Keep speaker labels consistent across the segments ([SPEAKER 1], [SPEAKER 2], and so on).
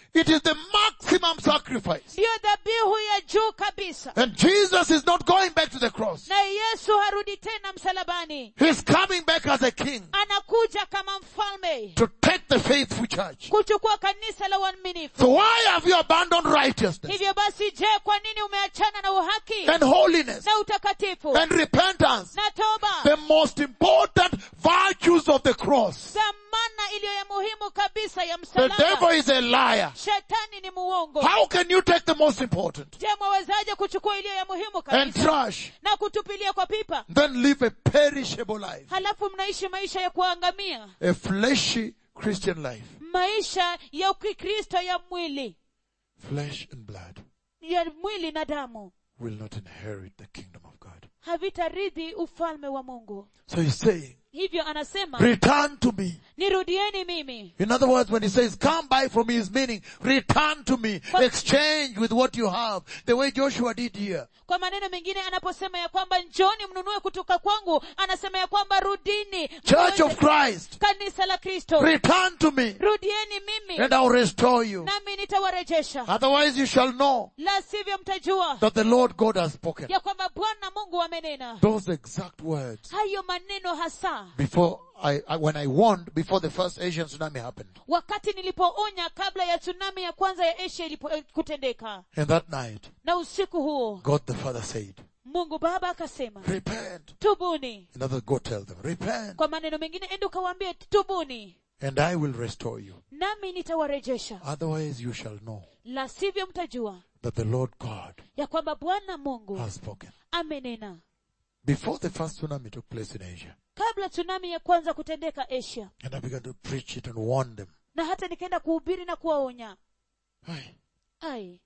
[SPEAKER 1] It is the maximum sacrifice.
[SPEAKER 2] ndiyo dhabihu ya juu kabisa
[SPEAKER 1] And Jesus is not going back to the cross.
[SPEAKER 2] na yesu harudi tena msalabani
[SPEAKER 1] He's coming back as a king
[SPEAKER 2] anakuja kama mfalme
[SPEAKER 1] to take the faithful church.
[SPEAKER 2] kuchukua kanisa la uaminifu
[SPEAKER 1] So why have you abandoned righteousness
[SPEAKER 2] hivyo basi je kwa nini umeachana na uhaki
[SPEAKER 1] and holiness
[SPEAKER 2] na utakatifu
[SPEAKER 1] and repentance?
[SPEAKER 2] na toba
[SPEAKER 1] The most important virtues of the cross.
[SPEAKER 2] dhamana iliyo ya muhimu kabisa ya
[SPEAKER 1] The devil
[SPEAKER 2] msalaba
[SPEAKER 1] is a liar.
[SPEAKER 2] shetani ni muongo
[SPEAKER 1] How can you take the most important
[SPEAKER 2] je mwawezaje kuchukua iliyo ya muhimu
[SPEAKER 1] and
[SPEAKER 2] kabisa
[SPEAKER 1] trash,
[SPEAKER 2] na kutupilia kwa pipa
[SPEAKER 1] then live a perishable life?
[SPEAKER 2] halafu mnaishi maisha ya kuangamia
[SPEAKER 1] A fleshy Christian life.
[SPEAKER 2] maisha ya ukikristo ya mwili
[SPEAKER 1] Flesh and blood
[SPEAKER 2] ya mwili na damu
[SPEAKER 1] will not inherit the kingdom of God.
[SPEAKER 2] havitaridhi ufalme wa mungu
[SPEAKER 1] So he's saying,
[SPEAKER 2] hivyo anasema
[SPEAKER 1] return to me.
[SPEAKER 2] nirudieni mimi
[SPEAKER 1] In other words, when he says, come buy from me, his meaning, return to me,
[SPEAKER 2] But-
[SPEAKER 1] exchange with what you have, the way Joshua did here.
[SPEAKER 2] kwa maneno mengine anaposema ya kwamba njoni mnunue kutoka kwangu anasema ya kwamba rudini
[SPEAKER 1] Church of
[SPEAKER 2] Mweze-
[SPEAKER 1] Christ,
[SPEAKER 2] kanisa la kristo
[SPEAKER 1] return to me,
[SPEAKER 2] rudieni mimi
[SPEAKER 1] and I'll restore you.
[SPEAKER 2] nami nitawarejesha
[SPEAKER 1] Otherwise you shall know
[SPEAKER 2] la sivyo mtajua
[SPEAKER 1] that the Lord God has spoken.
[SPEAKER 2] ya kwamba bwana mungu amenena
[SPEAKER 1] Those exact words
[SPEAKER 2] hayo maneno hasa
[SPEAKER 1] before I, I when I warned before the first Asian tsunami happened.
[SPEAKER 2] wakati nilipoonya kabla ya tsunami ya kwanza ya asia ilipo, eh, kutendeka
[SPEAKER 1] And that night,
[SPEAKER 2] na usiku huo
[SPEAKER 1] God the Father said,
[SPEAKER 2] mungu baba akasema
[SPEAKER 1] repent.
[SPEAKER 2] tubuni
[SPEAKER 1] In other words, go tell them, repent,
[SPEAKER 2] kwa maneno mengine ende ukawaambie tubuni
[SPEAKER 1] and I will restore you.
[SPEAKER 2] nami nitawarejesha
[SPEAKER 1] Otherwise you shall know
[SPEAKER 2] la sivyo mtajua
[SPEAKER 1] that the Lord God
[SPEAKER 2] ya kwamba bwana mungu
[SPEAKER 1] has spoken.
[SPEAKER 2] amenena
[SPEAKER 1] Before the first tsunami took place in Asia,
[SPEAKER 2] kabla tsunami ya kwanza kutendeka asia
[SPEAKER 1] and I began to preach it and warn them.
[SPEAKER 2] na hata nikaenda kuhubiri na kuwaonya
[SPEAKER 1] Aye.
[SPEAKER 2] ai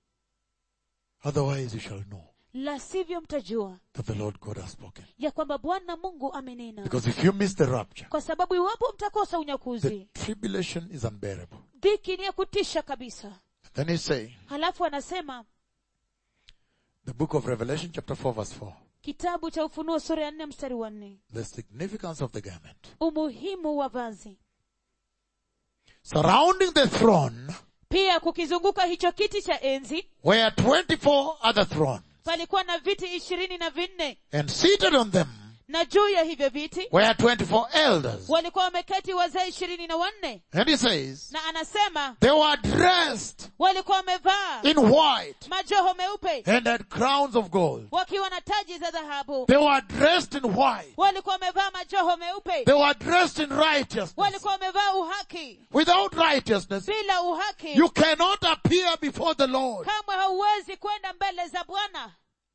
[SPEAKER 1] Otherwise you shall know
[SPEAKER 2] la sivyo mtajua
[SPEAKER 1] that the Lord God has spoken.
[SPEAKER 2] ya kwamba bwana mungu amenena
[SPEAKER 1] Because if you miss the rapture,
[SPEAKER 2] kwa sababu iwapo mtakosa
[SPEAKER 1] the
[SPEAKER 2] unyakuzi
[SPEAKER 1] tribulation is unbearable.
[SPEAKER 2] dhiki ni ya kutisha kabisa
[SPEAKER 1] Then he's saying,
[SPEAKER 2] halafu anasema
[SPEAKER 1] the book of Revelation chapter 4 verse 4,
[SPEAKER 2] kitabu cha ufunuo sura ya nne mstari wa nne
[SPEAKER 1] the significance of the garment.
[SPEAKER 2] umuhimu wa vazi
[SPEAKER 1] Surrounding the throne
[SPEAKER 2] pia kukizunguka hicho kiti cha enzi
[SPEAKER 1] were 24 other thrones,
[SPEAKER 2] palikuwa na viti ishirini na vinne
[SPEAKER 1] and seated on them
[SPEAKER 2] na juu ya hivyo viti
[SPEAKER 1] were 24 elders.
[SPEAKER 2] walikuwa wameketi wazee ishirini na wanne
[SPEAKER 1] And he says,
[SPEAKER 2] na anasema
[SPEAKER 1] they were dressed
[SPEAKER 2] walikuwa wamevaa
[SPEAKER 1] in white
[SPEAKER 2] majoho meupe
[SPEAKER 1] and had crowns of gold.
[SPEAKER 2] wakiwa na taji za dhahabu
[SPEAKER 1] They were dressed in white.
[SPEAKER 2] walikuwa wamevaa majoho meupe
[SPEAKER 1] They were dressed in righteousness.
[SPEAKER 2] walikuwa wamevaa uhaki
[SPEAKER 1] Without righteousness,
[SPEAKER 2] bila uhaki
[SPEAKER 1] you cannot appear before the Lord.
[SPEAKER 2] kamwe hauwezi kwenda mbele za bwana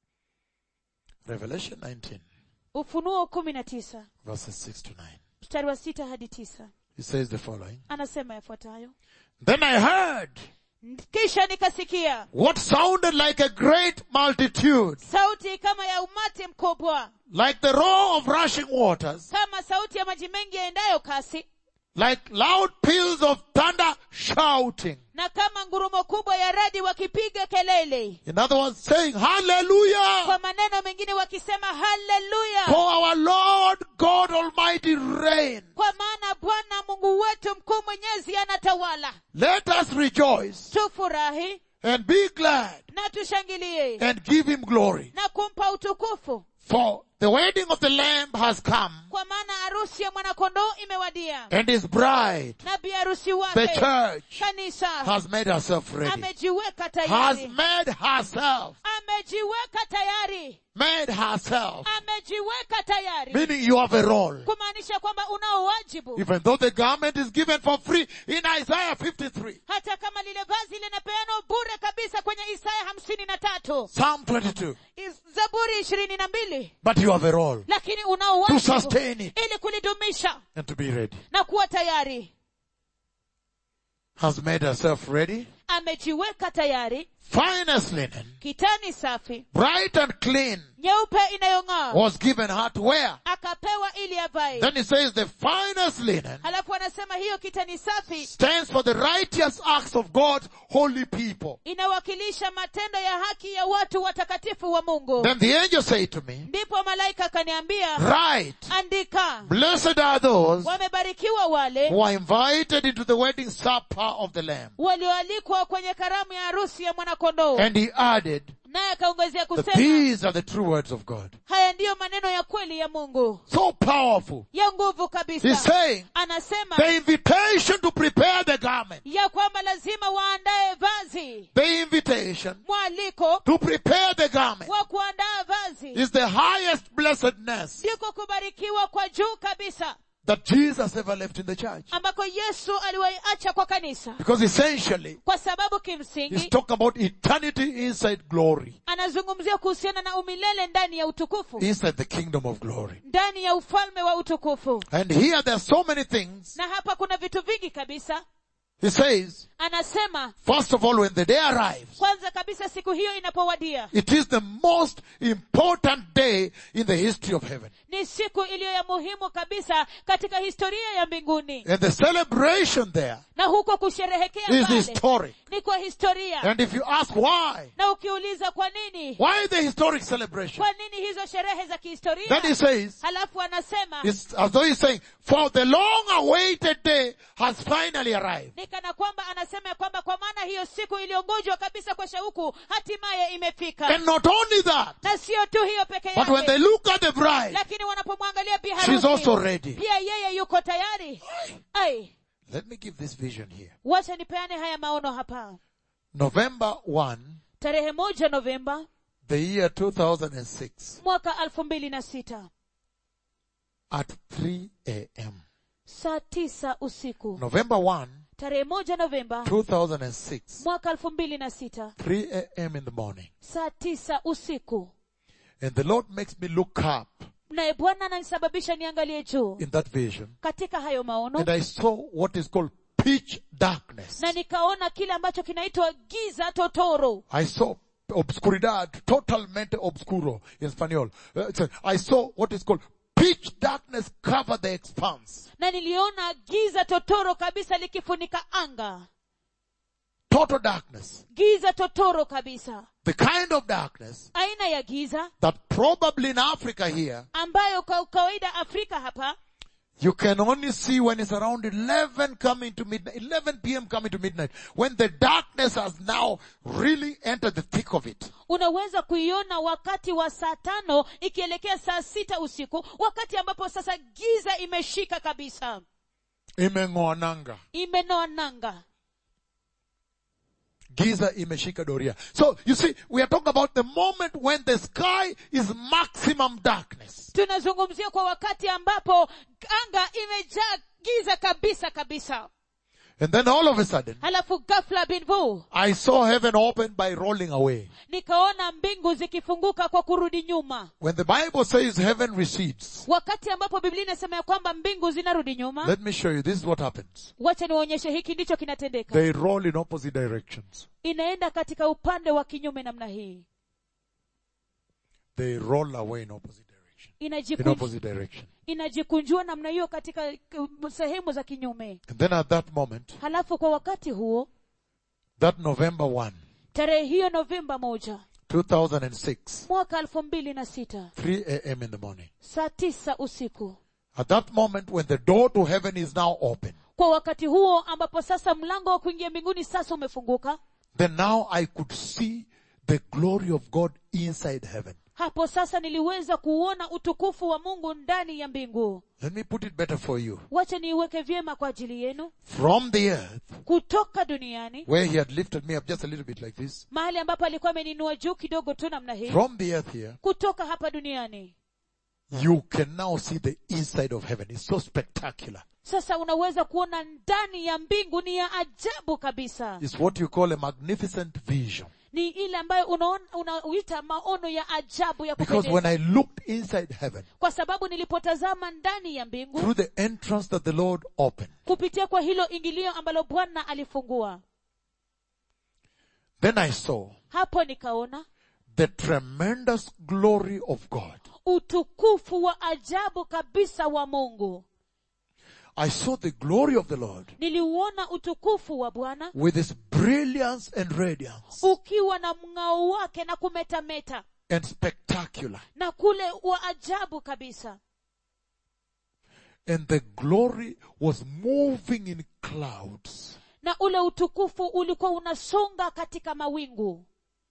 [SPEAKER 1] Revelation 19
[SPEAKER 2] ufunuo kumi na tisa
[SPEAKER 1] verses 6 to 9.
[SPEAKER 2] mstari wa sita hadi tisa
[SPEAKER 1] He says the following.
[SPEAKER 2] anasema yafuatayo
[SPEAKER 1] Then I heard
[SPEAKER 2] kisha nikasikia
[SPEAKER 1] what sounded like a great multitude,
[SPEAKER 2] sauti kama ya umati mkubwa
[SPEAKER 1] like the roar of rushing waters,
[SPEAKER 2] kama sauti ya maji mengi yaendayo kasi
[SPEAKER 1] like loud peals of thunder shouting.
[SPEAKER 2] na kama ngurumo kubwa ya radi wakipiga kelele
[SPEAKER 1] In other words, saying, Hallelujah!
[SPEAKER 2] kwa maneno mengine wakisema haleluya
[SPEAKER 1] For our Lord God Almighty reign.
[SPEAKER 2] kwa maana bwana mungu wetu mkuu mwenyezi anatawala
[SPEAKER 1] Let us rejoice
[SPEAKER 2] tufurahi
[SPEAKER 1] and be glad
[SPEAKER 2] na tushangilie
[SPEAKER 1] and give him glory.
[SPEAKER 2] na kumpa utukufu
[SPEAKER 1] For the wedding of the Lamb has come
[SPEAKER 2] kwa maana harusi ya mwanakondoo imewadia
[SPEAKER 1] and his bride,
[SPEAKER 2] na biharusi
[SPEAKER 1] the
[SPEAKER 2] wake
[SPEAKER 1] church,
[SPEAKER 2] kanisa
[SPEAKER 1] has made herself ready.
[SPEAKER 2] amejiweka
[SPEAKER 1] Has
[SPEAKER 2] tayari
[SPEAKER 1] made herself,
[SPEAKER 2] amejiweka tayari
[SPEAKER 1] made herself.
[SPEAKER 2] amejiweka tayari
[SPEAKER 1] Meaning you have a role.
[SPEAKER 2] kumaanisha kwamba unao wajibu
[SPEAKER 1] Even though the garment is given for free in Isaiah 53,
[SPEAKER 2] hata kama lile vazi linapeanwa bure kabisa kwenye isaya hamsini na tatu
[SPEAKER 1] Psalm 22.
[SPEAKER 2] Is- zaburi ishirini na mbili
[SPEAKER 1] But you have a role
[SPEAKER 2] lakini unao
[SPEAKER 1] to
[SPEAKER 2] wajibu
[SPEAKER 1] sustain it
[SPEAKER 2] ili kulidumisha
[SPEAKER 1] and to be ready.
[SPEAKER 2] na kuwa tayari
[SPEAKER 1] Has made herself ready
[SPEAKER 2] amejiweka tayari
[SPEAKER 1] finest linen,
[SPEAKER 2] kitani safi
[SPEAKER 1] bright and clean,
[SPEAKER 2] nyeupe inayong'aa
[SPEAKER 1] was given her to wear.
[SPEAKER 2] akapewa ili avae
[SPEAKER 1] Then he says the finest linen
[SPEAKER 2] halafu anasema hiyo kitani safi
[SPEAKER 1] stands for the righteous acts of God's holy people.
[SPEAKER 2] inawakilisha matendo ya haki ya watu watakatifu wa mungu
[SPEAKER 1] Then the angel said to me,
[SPEAKER 2] ndipo malaika akaniambia
[SPEAKER 1] Right,
[SPEAKER 2] andika
[SPEAKER 1] blessed are those
[SPEAKER 2] wamebarikiwa wale
[SPEAKER 1] who are invited into the wedding supper of the Lamb.
[SPEAKER 2] walioalikwa kwenye karamu ya harusi ya mwanakondoo
[SPEAKER 1] And he added,
[SPEAKER 2] naye akaongezea
[SPEAKER 1] that
[SPEAKER 2] kusema
[SPEAKER 1] these are the true words of God.
[SPEAKER 2] haya ndiyo maneno ya kweli ya mungu
[SPEAKER 1] So powerful.
[SPEAKER 2] ya nguvu
[SPEAKER 1] He's
[SPEAKER 2] kabisa
[SPEAKER 1] saying
[SPEAKER 2] anasema
[SPEAKER 1] the invitation to prepare the garment,
[SPEAKER 2] ya kwamba lazima waandae vazi
[SPEAKER 1] the invitation
[SPEAKER 2] mwaliko
[SPEAKER 1] to prepare the garment
[SPEAKER 2] wa kuandaa vazi
[SPEAKER 1] is the highest blessedness
[SPEAKER 2] ndiko kubarikiwa kwa juu kabisa
[SPEAKER 1] that Jesus ever left in the church.
[SPEAKER 2] ambako yesu aliwaiacha kwa kanisa
[SPEAKER 1] Because essentially,
[SPEAKER 2] kwa sababu
[SPEAKER 1] he's
[SPEAKER 2] kimsingi
[SPEAKER 1] talking about eternity inside glory,
[SPEAKER 2] anazungumzia kuhusiana na umilele ndani ya utukufu
[SPEAKER 1] inside the kingdom of glory.
[SPEAKER 2] ndani ya ufalme wa utukufu
[SPEAKER 1] And here there are so many things.
[SPEAKER 2] na hapa kuna vitu vingi kabisa
[SPEAKER 1] He says,
[SPEAKER 2] anasema
[SPEAKER 1] first of all, when the day arrives,
[SPEAKER 2] kwanza kabisa siku hiyo inapowadia
[SPEAKER 1] it is the most important day in the history of heaven.
[SPEAKER 2] ni siku iliyo ya muhimu kabisa katika historia ya mbinguni
[SPEAKER 1] And the celebration there
[SPEAKER 2] na huko kusherehekea
[SPEAKER 1] is
[SPEAKER 2] pale
[SPEAKER 1] historic.
[SPEAKER 2] ni kwa historia
[SPEAKER 1] And if you ask why,
[SPEAKER 2] na ukiuliza kwa nini
[SPEAKER 1] why the historic celebration?
[SPEAKER 2] kwa nini hizo sherehe za kihistoria
[SPEAKER 1] Then he says,
[SPEAKER 2] halafu anasema
[SPEAKER 1] it's as though he's saying, for the long awaited day has finally arrived.
[SPEAKER 2] ni kana kwamba anasema ya kwamba kwa maana hiyo siku iliyongojwa kabisa kwa shauku hatimaye imefika
[SPEAKER 1] And not only that,
[SPEAKER 2] na sio tu hiyo peke
[SPEAKER 1] but when they
[SPEAKER 2] yake
[SPEAKER 1] look at the bride,
[SPEAKER 2] lakini wanapomwangalia bi
[SPEAKER 1] she's also
[SPEAKER 2] harusi
[SPEAKER 1] ready.
[SPEAKER 2] pia yeye yuko tayari ai
[SPEAKER 1] Let me give this vision here.
[SPEAKER 2] wacha nipeane haya maono hapa
[SPEAKER 1] November 1,
[SPEAKER 2] tarehe moja novemba
[SPEAKER 1] the year 2006
[SPEAKER 2] mwaka elfu mbili na sita
[SPEAKER 1] at 3 a.m.
[SPEAKER 2] saa tisa usiku
[SPEAKER 1] November 1,
[SPEAKER 2] tarehe moja novemba
[SPEAKER 1] 2006,
[SPEAKER 2] mwaka elfu mbili na sita
[SPEAKER 1] 3 a.m. in the morning.
[SPEAKER 2] saa tisa usiku
[SPEAKER 1] And the Lord makes me look up
[SPEAKER 2] naye bwana ananisababisha niangalie juu
[SPEAKER 1] in that vision.
[SPEAKER 2] katika hayo maono
[SPEAKER 1] And I saw what is called pitch darkness.
[SPEAKER 2] na nikaona kile ambacho kinaitwa giza totoro
[SPEAKER 1] I saw obscuridad, totalmente obscuro in Spanish. Uh, it's a- I saw what is called pitch darkness cover the expanse.
[SPEAKER 2] na niliona giza totoro kabisa likifunika anga
[SPEAKER 1] Total darkness.
[SPEAKER 2] giza totoro kabisa
[SPEAKER 1] The kind of darkness
[SPEAKER 2] aina ya giza
[SPEAKER 1] that probably in Africa here,
[SPEAKER 2] ambayo kwa kawaida afrika hapa
[SPEAKER 1] you can only see when it's around 11 coming to midnight, 11 p.m. coming to midnight, when the darkness has now really entered the thick of it.
[SPEAKER 2] unaweza kuiona wakati wa saa tano ikielekea saa sita usiku wakati ambapo sasa giza imeshika kabisa
[SPEAKER 1] Imeng'oananga.
[SPEAKER 2] imenoa nanga
[SPEAKER 1] Giza imeshika doria. So you see, we are talking about the moment when the sky is maximum darkness.
[SPEAKER 2] tunazungumzia kwa wakati ambapo anga imejaa giza kabisa kabisa
[SPEAKER 1] And then all of a sudden,
[SPEAKER 2] halafu ghafla binvu
[SPEAKER 1] I saw heaven open by rolling away.
[SPEAKER 2] nikaona mbingu zikifunguka kwa kurudi nyuma
[SPEAKER 1] When the Bible says heaven recedes,
[SPEAKER 2] wakati ambapo biblia inasema ya kwamba mbingu zinarudi nyuma
[SPEAKER 1] let me show you. This is what happens.
[SPEAKER 2] wacha niwaonyeshe hiki ndicho kinatendeka
[SPEAKER 1] They roll in opposite directions.
[SPEAKER 2] inaenda katika upande wa kinyume namna hii
[SPEAKER 1] They roll away in opposite direction. In
[SPEAKER 2] Inajikunj,
[SPEAKER 1] opposite direction.
[SPEAKER 2] inajikunjua namna hiyo katika uh, sehemu za kinyume
[SPEAKER 1] And then at that moment,
[SPEAKER 2] halafu kwa wakati huo
[SPEAKER 1] that November 1,
[SPEAKER 2] tarehe hiyo novemba moja
[SPEAKER 1] 2006,
[SPEAKER 2] mwaka elfu mbili na sita
[SPEAKER 1] 3 a.m. in the morning.
[SPEAKER 2] saa tisa usiku
[SPEAKER 1] At that moment when the door to heaven is now open,
[SPEAKER 2] kwa wakati huo ambapo sasa mlango wa kuingia mbinguni sasa umefunguka
[SPEAKER 1] then now I could see the glory of God inside heaven.
[SPEAKER 2] hapo sasa niliweza kuuona utukufu wa mungu ndani ya mbingu
[SPEAKER 1] Let me put it better for you.
[SPEAKER 2] wacha niiweke vyema kwa ajili yenu
[SPEAKER 1] From the earth,
[SPEAKER 2] kutoka duniani
[SPEAKER 1] where he had lifted me up just a little bit like this,
[SPEAKER 2] mahali ambapo alikuwa ameninua juu kidogo tu namna hii
[SPEAKER 1] from the earth here,
[SPEAKER 2] kutoka hapa duniani
[SPEAKER 1] you can now see the inside of heaven. It's so spectacular.
[SPEAKER 2] sasa unaweza kuona ndani ya mbingu ni ya ajabu kabisa
[SPEAKER 1] It's what you call a magnificent vision.
[SPEAKER 2] ni ile ambayo unaona- unauita maono ya ajabu ya
[SPEAKER 1] Because when
[SPEAKER 2] kupendeza
[SPEAKER 1] I looked inside heaven,
[SPEAKER 2] kwa sababu nilipotazama ndani ya mbingu
[SPEAKER 1] through the entrance that the Lord opened,
[SPEAKER 2] kupitia kwa hilo ingilio ambalo bwana alifungua
[SPEAKER 1] Then I saw
[SPEAKER 2] hapo nikaona
[SPEAKER 1] the tremendous glory of God.
[SPEAKER 2] utukufu wa ajabu kabisa wa mungu
[SPEAKER 1] I saw the glory of the Lord
[SPEAKER 2] niliuona utukufu wa bwana
[SPEAKER 1] with its brilliance and radiance
[SPEAKER 2] ukiwa na mng'ao wake na kumetameta
[SPEAKER 1] and spectacular.
[SPEAKER 2] na kule wa ajabu kabisa
[SPEAKER 1] And the glory was moving in clouds
[SPEAKER 2] na ule utukufu ulikuwa unasonga katika mawingu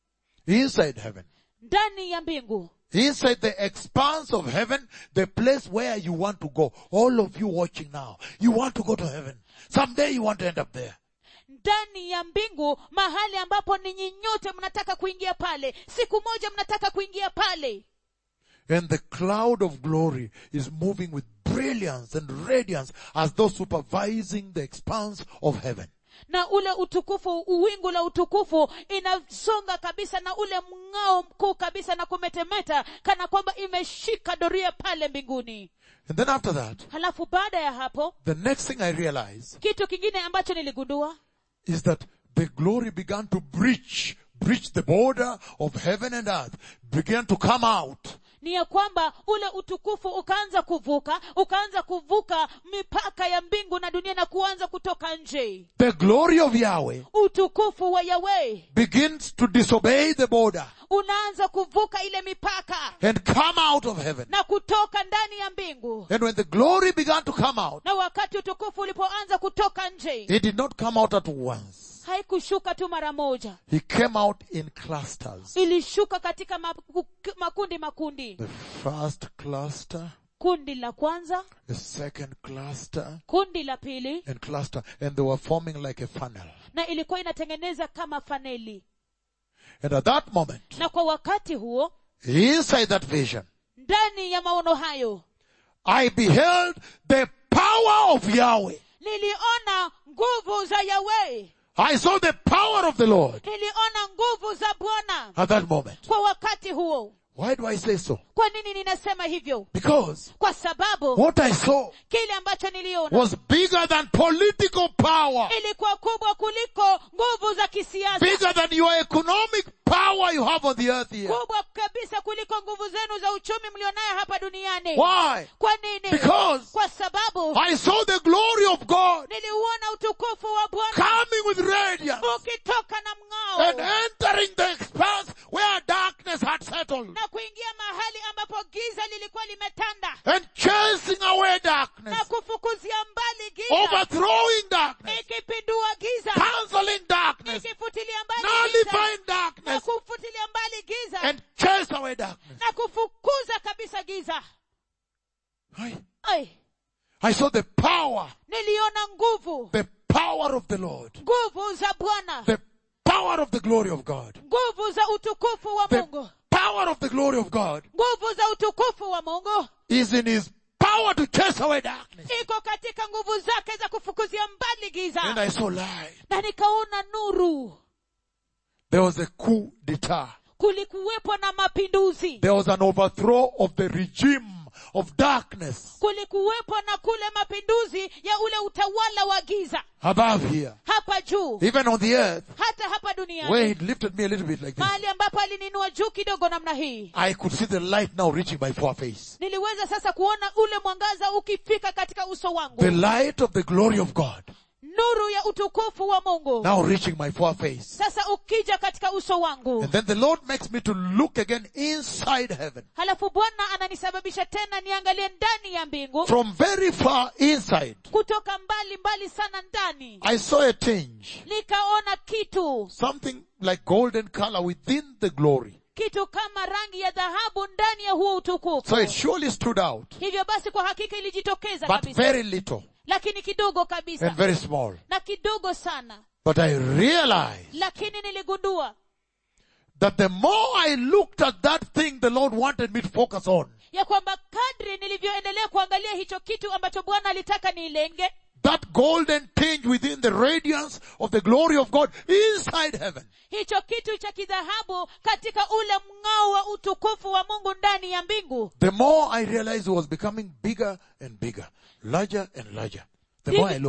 [SPEAKER 1] inside heaven.
[SPEAKER 2] ndani ya mbingu
[SPEAKER 1] Inside the expanse of heaven, the place where you want to go. All of you watching now, you want to go to heaven. Someday you want to end up there.
[SPEAKER 2] ndani ya mbingu mahali ambapo ninyi nyote mnataka kuingia pale siku moja mnataka kuingia pale
[SPEAKER 1] And the cloud of glory is moving with brilliance and radiance as though supervising the expanse of heaven.
[SPEAKER 2] na ule utukufu uwingu la utukufu inasonga kabisa na ule mng'ao mkuu kabisa na kumetemeta kana kwamba imeshika doria pale mbinguni
[SPEAKER 1] And then after that,
[SPEAKER 2] halafu baada ya hapo
[SPEAKER 1] the next thing I realized
[SPEAKER 2] kitu kingine ambacho niligundua
[SPEAKER 1] is that the glory began to breach, breach the border of heaven and earth, began to come out.
[SPEAKER 2] ni ya kwamba ule utukufu ukaanza kuvuka ukaanza kuvuka mipaka ya mbingu na dunia na kuanza kutoka nje
[SPEAKER 1] The glory of Yahweh
[SPEAKER 2] utukufu wa yawe
[SPEAKER 1] begins to disobey the border
[SPEAKER 2] unaanza kuvuka ile mipaka
[SPEAKER 1] and come out of heaven.
[SPEAKER 2] na kutoka ndani ya mbingu
[SPEAKER 1] And when the glory began to come out,
[SPEAKER 2] na wakati utukufu ulipoanza kutoka nje
[SPEAKER 1] it did not come out at once.
[SPEAKER 2] haikushuka tu mara moja
[SPEAKER 1] He came out in clusters.
[SPEAKER 2] ilishuka katika maku- makundi makundi
[SPEAKER 1] The first cluster,
[SPEAKER 2] kundi la kwanza
[SPEAKER 1] the second cluster,
[SPEAKER 2] kundi la pili
[SPEAKER 1] and cluster, and they were forming like a funnel.
[SPEAKER 2] na ilikuwa inatengeneza kama faneli
[SPEAKER 1] And at that moment,
[SPEAKER 2] na kwa wakati huo
[SPEAKER 1] inside that vision,
[SPEAKER 2] ndani ya maono hayo
[SPEAKER 1] I beheld the power of Yahweh.
[SPEAKER 2] niliona nguvu za yawe
[SPEAKER 1] I saw the power of the Lord
[SPEAKER 2] niliona nguvu za bwana
[SPEAKER 1] at that moment.
[SPEAKER 2] kwa wakati huo
[SPEAKER 1] Why do I say so?
[SPEAKER 2] kwa nini ninasema hivyo
[SPEAKER 1] Because
[SPEAKER 2] kwa sababu
[SPEAKER 1] what I saw
[SPEAKER 2] kile ambacho niliona
[SPEAKER 1] was bigger than political power,
[SPEAKER 2] ilikuwa kubwa kuliko nguvu za kisiasa
[SPEAKER 1] bigger than your economic power you have on the earth here.
[SPEAKER 2] kubwa kabisa kuliko nguvu zenu za uchumi mlionayo hapa duniani
[SPEAKER 1] Why?
[SPEAKER 2] kwa nini
[SPEAKER 1] Because
[SPEAKER 2] kwa sababu
[SPEAKER 1] I saw the glory of God
[SPEAKER 2] niliuona utukufu wa bwana
[SPEAKER 1] coming with radiance
[SPEAKER 2] ukitoka na
[SPEAKER 1] and
[SPEAKER 2] mng'ao
[SPEAKER 1] entering the expanse where darkness had settled
[SPEAKER 2] na kuingia mahali ambapo giza lilikuwa limetanda
[SPEAKER 1] and chasing away darkness,
[SPEAKER 2] na kufukuzia mbali giza
[SPEAKER 1] overthrowing darkness,
[SPEAKER 2] ikipindua giza
[SPEAKER 1] canceling darkness,
[SPEAKER 2] ikifutilia mbali giza
[SPEAKER 1] nullifying
[SPEAKER 2] na
[SPEAKER 1] darkness,
[SPEAKER 2] kufutilia mbali giza
[SPEAKER 1] and chase away darkness.
[SPEAKER 2] na kufukuza kabisa giza
[SPEAKER 1] I,
[SPEAKER 2] Ai,
[SPEAKER 1] I saw the power,
[SPEAKER 2] niliona nguvu
[SPEAKER 1] the power of the Lord,
[SPEAKER 2] nguvu za bwana
[SPEAKER 1] the power of the glory of God,
[SPEAKER 2] nguvu za utukufu wa
[SPEAKER 1] the
[SPEAKER 2] mungu
[SPEAKER 1] power of the glory of God
[SPEAKER 2] nguvu za utukufu wa mungu
[SPEAKER 1] is in His power to chase away darkness.
[SPEAKER 2] iko katika nguvu zake za kufukuzia mbali
[SPEAKER 1] And
[SPEAKER 2] giza
[SPEAKER 1] I saw light.
[SPEAKER 2] na nikaona nuru
[SPEAKER 1] There was a coup d'etat.
[SPEAKER 2] kulikuwepo na mapinduzi
[SPEAKER 1] There was an overthrow of the regime of darkness
[SPEAKER 2] kulikuwepo na kule mapinduzi ya ule utawala wa giza
[SPEAKER 1] above here.
[SPEAKER 2] hapa juu
[SPEAKER 1] Even on the earth,
[SPEAKER 2] hata hapa
[SPEAKER 1] where
[SPEAKER 2] duniani
[SPEAKER 1] He lifted me a little bit like this.
[SPEAKER 2] mahali ambapo alininua juu kidogo namna hii
[SPEAKER 1] I could see the light now reaching my foreface.
[SPEAKER 2] niliweza sasa kuona ule mwangaza ukifika katika uso wangu
[SPEAKER 1] The light of the glory of God
[SPEAKER 2] nuru ya utukufu wa mungu
[SPEAKER 1] now reaching my foreface.
[SPEAKER 2] sasa ukija katika uso wangu
[SPEAKER 1] And then the Lord makes me to look again inside heaven.
[SPEAKER 2] halafu bwana ananisababisha tena niangalie ndani ya mbingu
[SPEAKER 1] From very far inside,
[SPEAKER 2] kutoka mbali mbali sana ndani
[SPEAKER 1] I saw a tinge.
[SPEAKER 2] nikaona kitu
[SPEAKER 1] Something like golden color within the glory.
[SPEAKER 2] kitu kama rangi ya dhahabu ndani ya huo utukufu
[SPEAKER 1] So it surely stood out,
[SPEAKER 2] hivyo basi kwa hakika ilijitokeza
[SPEAKER 1] but
[SPEAKER 2] kabisa
[SPEAKER 1] very little
[SPEAKER 2] lakini kidogo
[SPEAKER 1] and
[SPEAKER 2] kabisa
[SPEAKER 1] very small.
[SPEAKER 2] na kidogo sana
[SPEAKER 1] But I realized
[SPEAKER 2] lakini niligundua
[SPEAKER 1] that the more I looked at that thing the Lord wanted me to focus on,
[SPEAKER 2] ya kwamba kadri nilivyoendelea kuangalia hicho kitu ambacho bwana alitaka niilenge
[SPEAKER 1] that golden tinge within the radiance of the glory of God inside heaven,
[SPEAKER 2] hicho kitu cha kidhahabu katika ule mng'ao wa utukufu wa mungu ndani ya mbingu
[SPEAKER 1] the more I realized it was becoming bigger and bigger, larger and larger. The more I looked.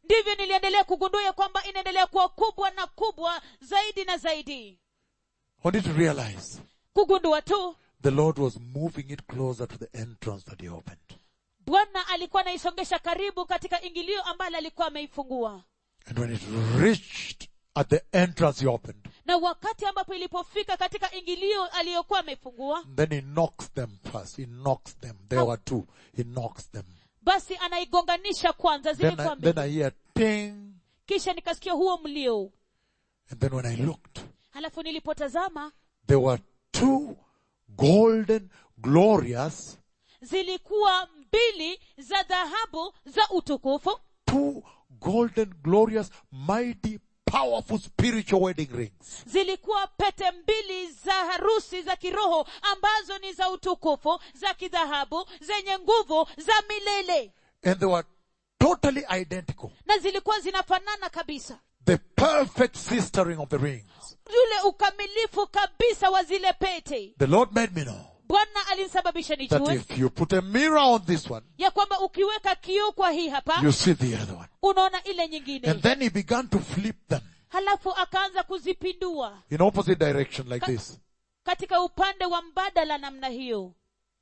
[SPEAKER 2] ndivyo niliendelea kugundua ya kwamba inaendelea kuwa kubwa na kubwa zaidi na zaidi
[SPEAKER 1] Only to realize
[SPEAKER 2] kugundua tu
[SPEAKER 1] the Lord was moving it closer to the entrance that he opened.
[SPEAKER 2] bwana alikuwa anaisongesha karibu katika ingilio ambalo alikuwa ameifungua
[SPEAKER 1] And when it reached at the entrance he opened,
[SPEAKER 2] na wakati ambapo ilipofika katika ingilio aliyokuwa ameifungua
[SPEAKER 1] then he knocks them first. He knocks them. There were two. He knocks them.
[SPEAKER 2] basi anaigonganisha kwanza
[SPEAKER 1] Then
[SPEAKER 2] zilikuwa
[SPEAKER 1] I, then
[SPEAKER 2] mbili
[SPEAKER 1] I hear ting.
[SPEAKER 2] kisha nikasikia huo mlio
[SPEAKER 1] And then when I looked,
[SPEAKER 2] halafu nilipotazama
[SPEAKER 1] there were two golden, glorious,
[SPEAKER 2] zilikuwa mbili za dhahabu za utukufu
[SPEAKER 1] two golden, glorious, mighty, powerful spiritual wedding rings.
[SPEAKER 2] zilikuwa pete mbili za harusi za kiroho ambazo ni za utukufu za kidhahabu zenye nguvu za milele
[SPEAKER 1] And they were totally identical.
[SPEAKER 2] na zilikuwa zinafanana kabisa
[SPEAKER 1] The perfect sistering of the rings.
[SPEAKER 2] yule ukamilifu kabisa wa zile pete
[SPEAKER 1] The Lord made me know
[SPEAKER 2] bwana alinisababisha
[SPEAKER 1] that
[SPEAKER 2] nijue
[SPEAKER 1] if you put a mirror on this one,
[SPEAKER 2] ya kwamba ukiweka kioo kwa hii hapa
[SPEAKER 1] you see the other one.
[SPEAKER 2] unaona ile
[SPEAKER 1] And
[SPEAKER 2] nyingine
[SPEAKER 1] then he began to flip them
[SPEAKER 2] halafu akaanza kuzipindua
[SPEAKER 1] in opposite direction like this.
[SPEAKER 2] katika upande wa mbadala namna hiyo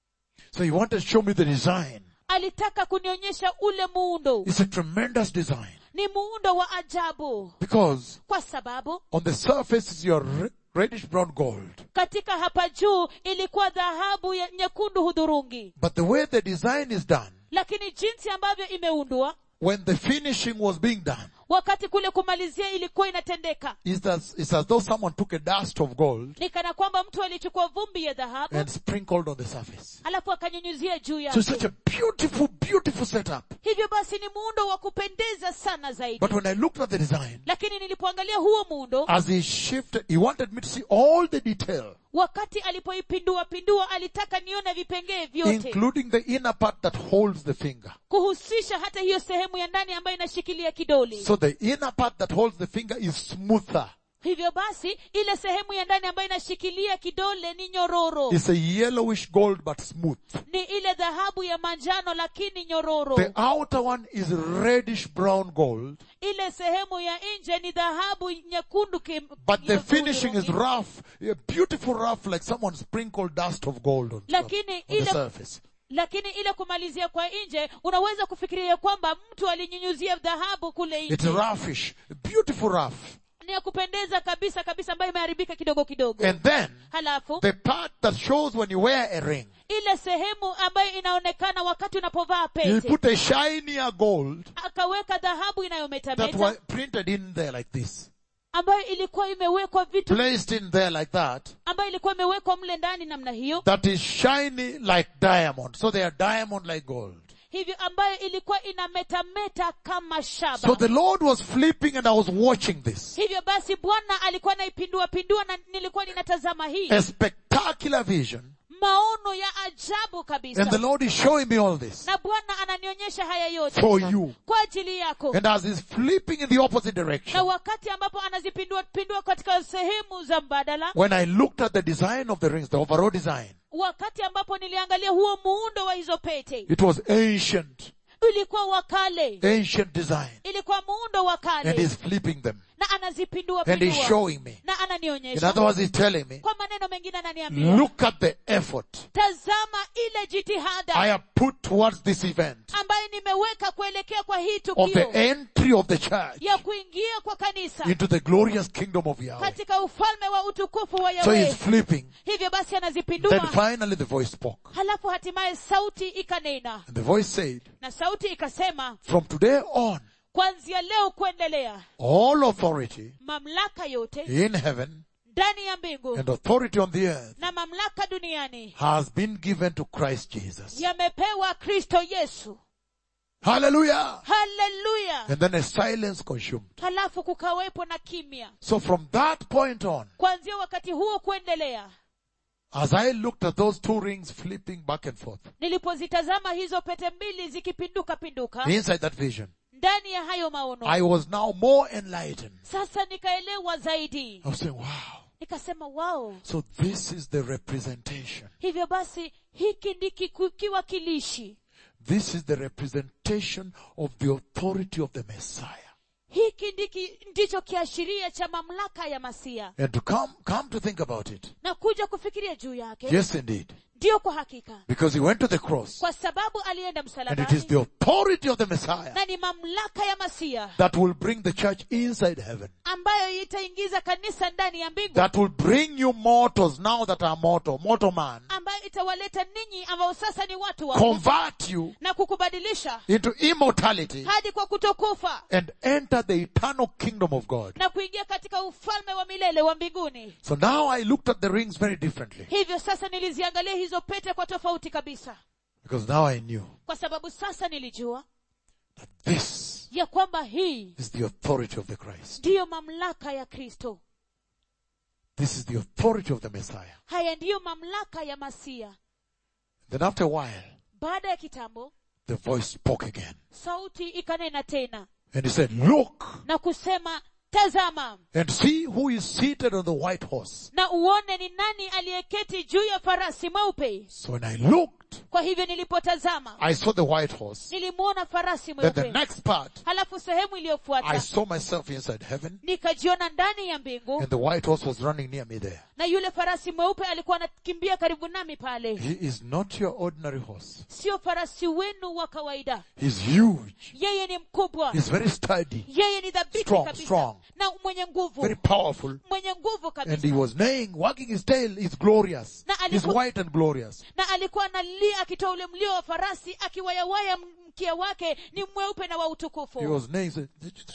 [SPEAKER 1] So he wanted to show me the design.
[SPEAKER 2] alitaka kunionyesha ule muundo
[SPEAKER 1] It's a tremendous design
[SPEAKER 2] ni muundo wa ajabu
[SPEAKER 1] because
[SPEAKER 2] kwa sababu
[SPEAKER 1] on the surface is your re- reddish brown gold.
[SPEAKER 2] katika hapa juu ilikuwa dhahabu ya nyekundu hudhurungi
[SPEAKER 1] But the way the design is done,
[SPEAKER 2] lakini jinsi ambavyo imeundwa
[SPEAKER 1] when the finishing was being done,
[SPEAKER 2] wakati kule kumalizia ilikuwa inatendeka
[SPEAKER 1] is as, it's as though someone took a dust of gold
[SPEAKER 2] ni kana kwamba mtu alichukua vumbi ya dhahabu
[SPEAKER 1] and sprinkled on the surface.
[SPEAKER 2] alafu akanyunyuzia juu
[SPEAKER 1] So it's such
[SPEAKER 2] yake
[SPEAKER 1] a beautiful, beautiful setup.
[SPEAKER 2] hivyo basi ni muundo wa kupendeza sana zaidi
[SPEAKER 1] But when I looked at the design,
[SPEAKER 2] lakini nilipoangalia huo muundo
[SPEAKER 1] as he shifted, he wanted me to see all the detail,
[SPEAKER 2] wakati alipoipindua pindua alitaka nione vipengee vyote
[SPEAKER 1] including the inner part that holds the finger.
[SPEAKER 2] kuhusisha hata hiyo sehemu ya ndani ambayo inashikilia kidole
[SPEAKER 1] So the inner part that holds the finger is smoother.
[SPEAKER 2] hivyo basi ile sehemu ya ndani ambayo inashikilia kidole ni nyororo
[SPEAKER 1] It's a yellowish gold but smooth.
[SPEAKER 2] ni ile dhahabu ya manjano lakini nyororo
[SPEAKER 1] The outer one is reddish brown gold,
[SPEAKER 2] ile sehemu ya nje ni dhahabu nyekundu kim,
[SPEAKER 1] but the
[SPEAKER 2] nyekundu
[SPEAKER 1] finishing is
[SPEAKER 2] rangi.
[SPEAKER 1] rough, a beautiful rough like someone sprinkled dust of gold on, top,
[SPEAKER 2] Lakini
[SPEAKER 1] on the
[SPEAKER 2] ile-
[SPEAKER 1] surface.
[SPEAKER 2] lakini ile kumalizia kwa nje unaweza kufikiria kwamba mtu alinyunyuzia dhahabu kule
[SPEAKER 1] It's
[SPEAKER 2] nje
[SPEAKER 1] roughish, beautiful rough.
[SPEAKER 2] ni ya kupendeza kabisa kabisa ambayo imeharibika kidogo kidogo
[SPEAKER 1] And then
[SPEAKER 2] halafu
[SPEAKER 1] the part that shows when you wear a ring,
[SPEAKER 2] ile sehemu ambayo inaonekana wakati unapovaa
[SPEAKER 1] he
[SPEAKER 2] pete
[SPEAKER 1] put a shinier gold
[SPEAKER 2] akaweka dhahabu
[SPEAKER 1] that
[SPEAKER 2] inayometameta
[SPEAKER 1] was printed in there like this,
[SPEAKER 2] ambayo ilikuwa imewekwa vitu
[SPEAKER 1] placed in there like that,
[SPEAKER 2] ambayo ilikuwa imewekwa mle ndani namna hiyo
[SPEAKER 1] that is shiny like diamond. So they are diamond like gold.
[SPEAKER 2] hivyo ambayo ilikuwa inametameta kama shaba
[SPEAKER 1] So the Lord was flipping and I was watching this.
[SPEAKER 2] hivyo basi bwana alikuwa anaipindua pindua na nilikuwa ninatazama hii
[SPEAKER 1] A spectacular vision.
[SPEAKER 2] maono ya ajabu kabisa
[SPEAKER 1] And the Lord is showing me all this
[SPEAKER 2] na bwana ananionyesha haya yote
[SPEAKER 1] for you.
[SPEAKER 2] kwa ajili yako
[SPEAKER 1] And as he's flipping in the opposite
[SPEAKER 2] na
[SPEAKER 1] direction,
[SPEAKER 2] wakati ambapo anazipindua pindua katika sehemu za mbadala
[SPEAKER 1] when I looked at the design of the rings, the overall design,
[SPEAKER 2] wakati ambapo niliangalia huo muundo wa hizo pete
[SPEAKER 1] it was ancient,
[SPEAKER 2] ilikuwa wa kale
[SPEAKER 1] ancient design.
[SPEAKER 2] ilikuwa muundo wa
[SPEAKER 1] And
[SPEAKER 2] kale
[SPEAKER 1] he's flipping them.
[SPEAKER 2] na anazipindua
[SPEAKER 1] And he's
[SPEAKER 2] pindua
[SPEAKER 1] showing me.
[SPEAKER 2] na
[SPEAKER 1] In
[SPEAKER 2] ananionyesha
[SPEAKER 1] other words, he's telling me,
[SPEAKER 2] kwa maneno mengine ananiambia
[SPEAKER 1] look at the effort
[SPEAKER 2] tazama ile jitihada
[SPEAKER 1] I have put towards this event
[SPEAKER 2] ambayo nimeweka kuelekea kwa hii
[SPEAKER 1] of the
[SPEAKER 2] tukio
[SPEAKER 1] entry of the church
[SPEAKER 2] ya kuingia kwa kanisa
[SPEAKER 1] into the glorious kingdom of Yahweh.
[SPEAKER 2] katika ufalme wa utukufu wa
[SPEAKER 1] So he's
[SPEAKER 2] Yahweh
[SPEAKER 1] flipping.
[SPEAKER 2] hivyo basi
[SPEAKER 1] Then
[SPEAKER 2] anazipindua
[SPEAKER 1] finally the voice spoke.
[SPEAKER 2] halafu hatimaye sauti ikanena
[SPEAKER 1] And the voice said,
[SPEAKER 2] na sauti ikasema
[SPEAKER 1] from today on,
[SPEAKER 2] kuanzia leo kuendelea
[SPEAKER 1] all authority
[SPEAKER 2] mamlaka yote
[SPEAKER 1] in heaven
[SPEAKER 2] ndani ya mbingu
[SPEAKER 1] and authority on the earth
[SPEAKER 2] na mamlaka duniani
[SPEAKER 1] has been given to Christ Jesus.
[SPEAKER 2] yamepewa kristo yesu
[SPEAKER 1] Hallelujah.
[SPEAKER 2] haleluya
[SPEAKER 1] And then a silence consumed.
[SPEAKER 2] halafu kukawepo na kimya
[SPEAKER 1] So from that point on,
[SPEAKER 2] kuanzia wakati huo kuendelea
[SPEAKER 1] as I looked at those two rings flipping back and forth,
[SPEAKER 2] nilipozitazama hizo pete mbili zikipinduka pinduka
[SPEAKER 1] inside that vision,
[SPEAKER 2] ndani ya hayo maono
[SPEAKER 1] I was now more enlightened.
[SPEAKER 2] sasa nikaelewa zaidi
[SPEAKER 1] I was saying, wow.
[SPEAKER 2] nikasema wao
[SPEAKER 1] So this is the representation.
[SPEAKER 2] hivyo basi hiki ndiki ku- kiwakilishi
[SPEAKER 1] This is the representation of the authority of the Messiah.
[SPEAKER 2] hiki ndiki, ndicho kiashiria cha mamlaka ya masia
[SPEAKER 1] And to come, come to think about it.
[SPEAKER 2] na kuja kufikiria juu yake
[SPEAKER 1] Yes, indeed.
[SPEAKER 2] ndiyo kwa hakika
[SPEAKER 1] Because he went to the cross.
[SPEAKER 2] kwa sababu alienda
[SPEAKER 1] And it is
[SPEAKER 2] msalabani
[SPEAKER 1] the authority of the Messiah
[SPEAKER 2] na ni mamlaka ya masia
[SPEAKER 1] that will bring the church inside heaven.
[SPEAKER 2] ambayo itaingiza kanisa ndani ya mbingu
[SPEAKER 1] That will bring you mortals now that are mortal, mortal man.
[SPEAKER 2] ambayo itawaleta ninyi ambao sasa ni watu wa
[SPEAKER 1] Convert you
[SPEAKER 2] na kukubadilisha
[SPEAKER 1] into immortality
[SPEAKER 2] hadi kwa kutokufa
[SPEAKER 1] and enter the eternal kingdom of God.
[SPEAKER 2] na kuingia katika ufalme wa milele wa mbinguni
[SPEAKER 1] So now I looked at the rings very differently.
[SPEAKER 2] hivyo sasa niliziangalia hizo pete kwa tofauti kabisa
[SPEAKER 1] Because now I knew
[SPEAKER 2] kwa sababu sasa nilijua
[SPEAKER 1] that this
[SPEAKER 2] ya kwamba hii
[SPEAKER 1] is the authority of the Christ.
[SPEAKER 2] ndiyo mamlaka ya kristo
[SPEAKER 1] This is the authority of the Messiah.
[SPEAKER 2] haya ndiyo mamlaka ya masia
[SPEAKER 1] Then after a while,
[SPEAKER 2] baada ya kitambo
[SPEAKER 1] the voice spoke again.
[SPEAKER 2] sauti ikanena tena
[SPEAKER 1] And he said, look
[SPEAKER 2] na kusema tazama
[SPEAKER 1] and see who is seated on the white horse.
[SPEAKER 2] na uone ni nani aliyeketi juu ya farasi mweupe
[SPEAKER 1] So when I looked,
[SPEAKER 2] kwa hivyo nilipotazama
[SPEAKER 1] I saw the white horse.
[SPEAKER 2] nilimwona farasi
[SPEAKER 1] Then the
[SPEAKER 2] mweupe
[SPEAKER 1] next part,
[SPEAKER 2] halafu sehemu
[SPEAKER 1] I
[SPEAKER 2] iliyofuata
[SPEAKER 1] saw myself inside heaven
[SPEAKER 2] nikajiona ndani ya mbingu
[SPEAKER 1] and the white horse was running near me there.
[SPEAKER 2] na yule farasi mweupe alikuwa anakimbia karibu nami pale
[SPEAKER 1] He is not your ordinary horse.
[SPEAKER 2] sio farasi wenu wa kawaida
[SPEAKER 1] He's huge.
[SPEAKER 2] yeye ni mkubwa
[SPEAKER 1] He's very sturdy,
[SPEAKER 2] yeye ni dhabiti
[SPEAKER 1] Strong,
[SPEAKER 2] kabisa
[SPEAKER 1] strong.
[SPEAKER 2] na mwenye nguvu
[SPEAKER 1] very powerful.
[SPEAKER 2] mwenye nguvu
[SPEAKER 1] And
[SPEAKER 2] kabisa
[SPEAKER 1] he was neighing, wagging his tail. He's glorious.
[SPEAKER 2] Na
[SPEAKER 1] He's
[SPEAKER 2] aliku-
[SPEAKER 1] white and glorious.
[SPEAKER 2] na alikuwa analia akitoa ule mlio wa farasi akiwayawaya mkia wake ni mweupe na wa
[SPEAKER 1] He
[SPEAKER 2] utukufu
[SPEAKER 1] was neighing. so-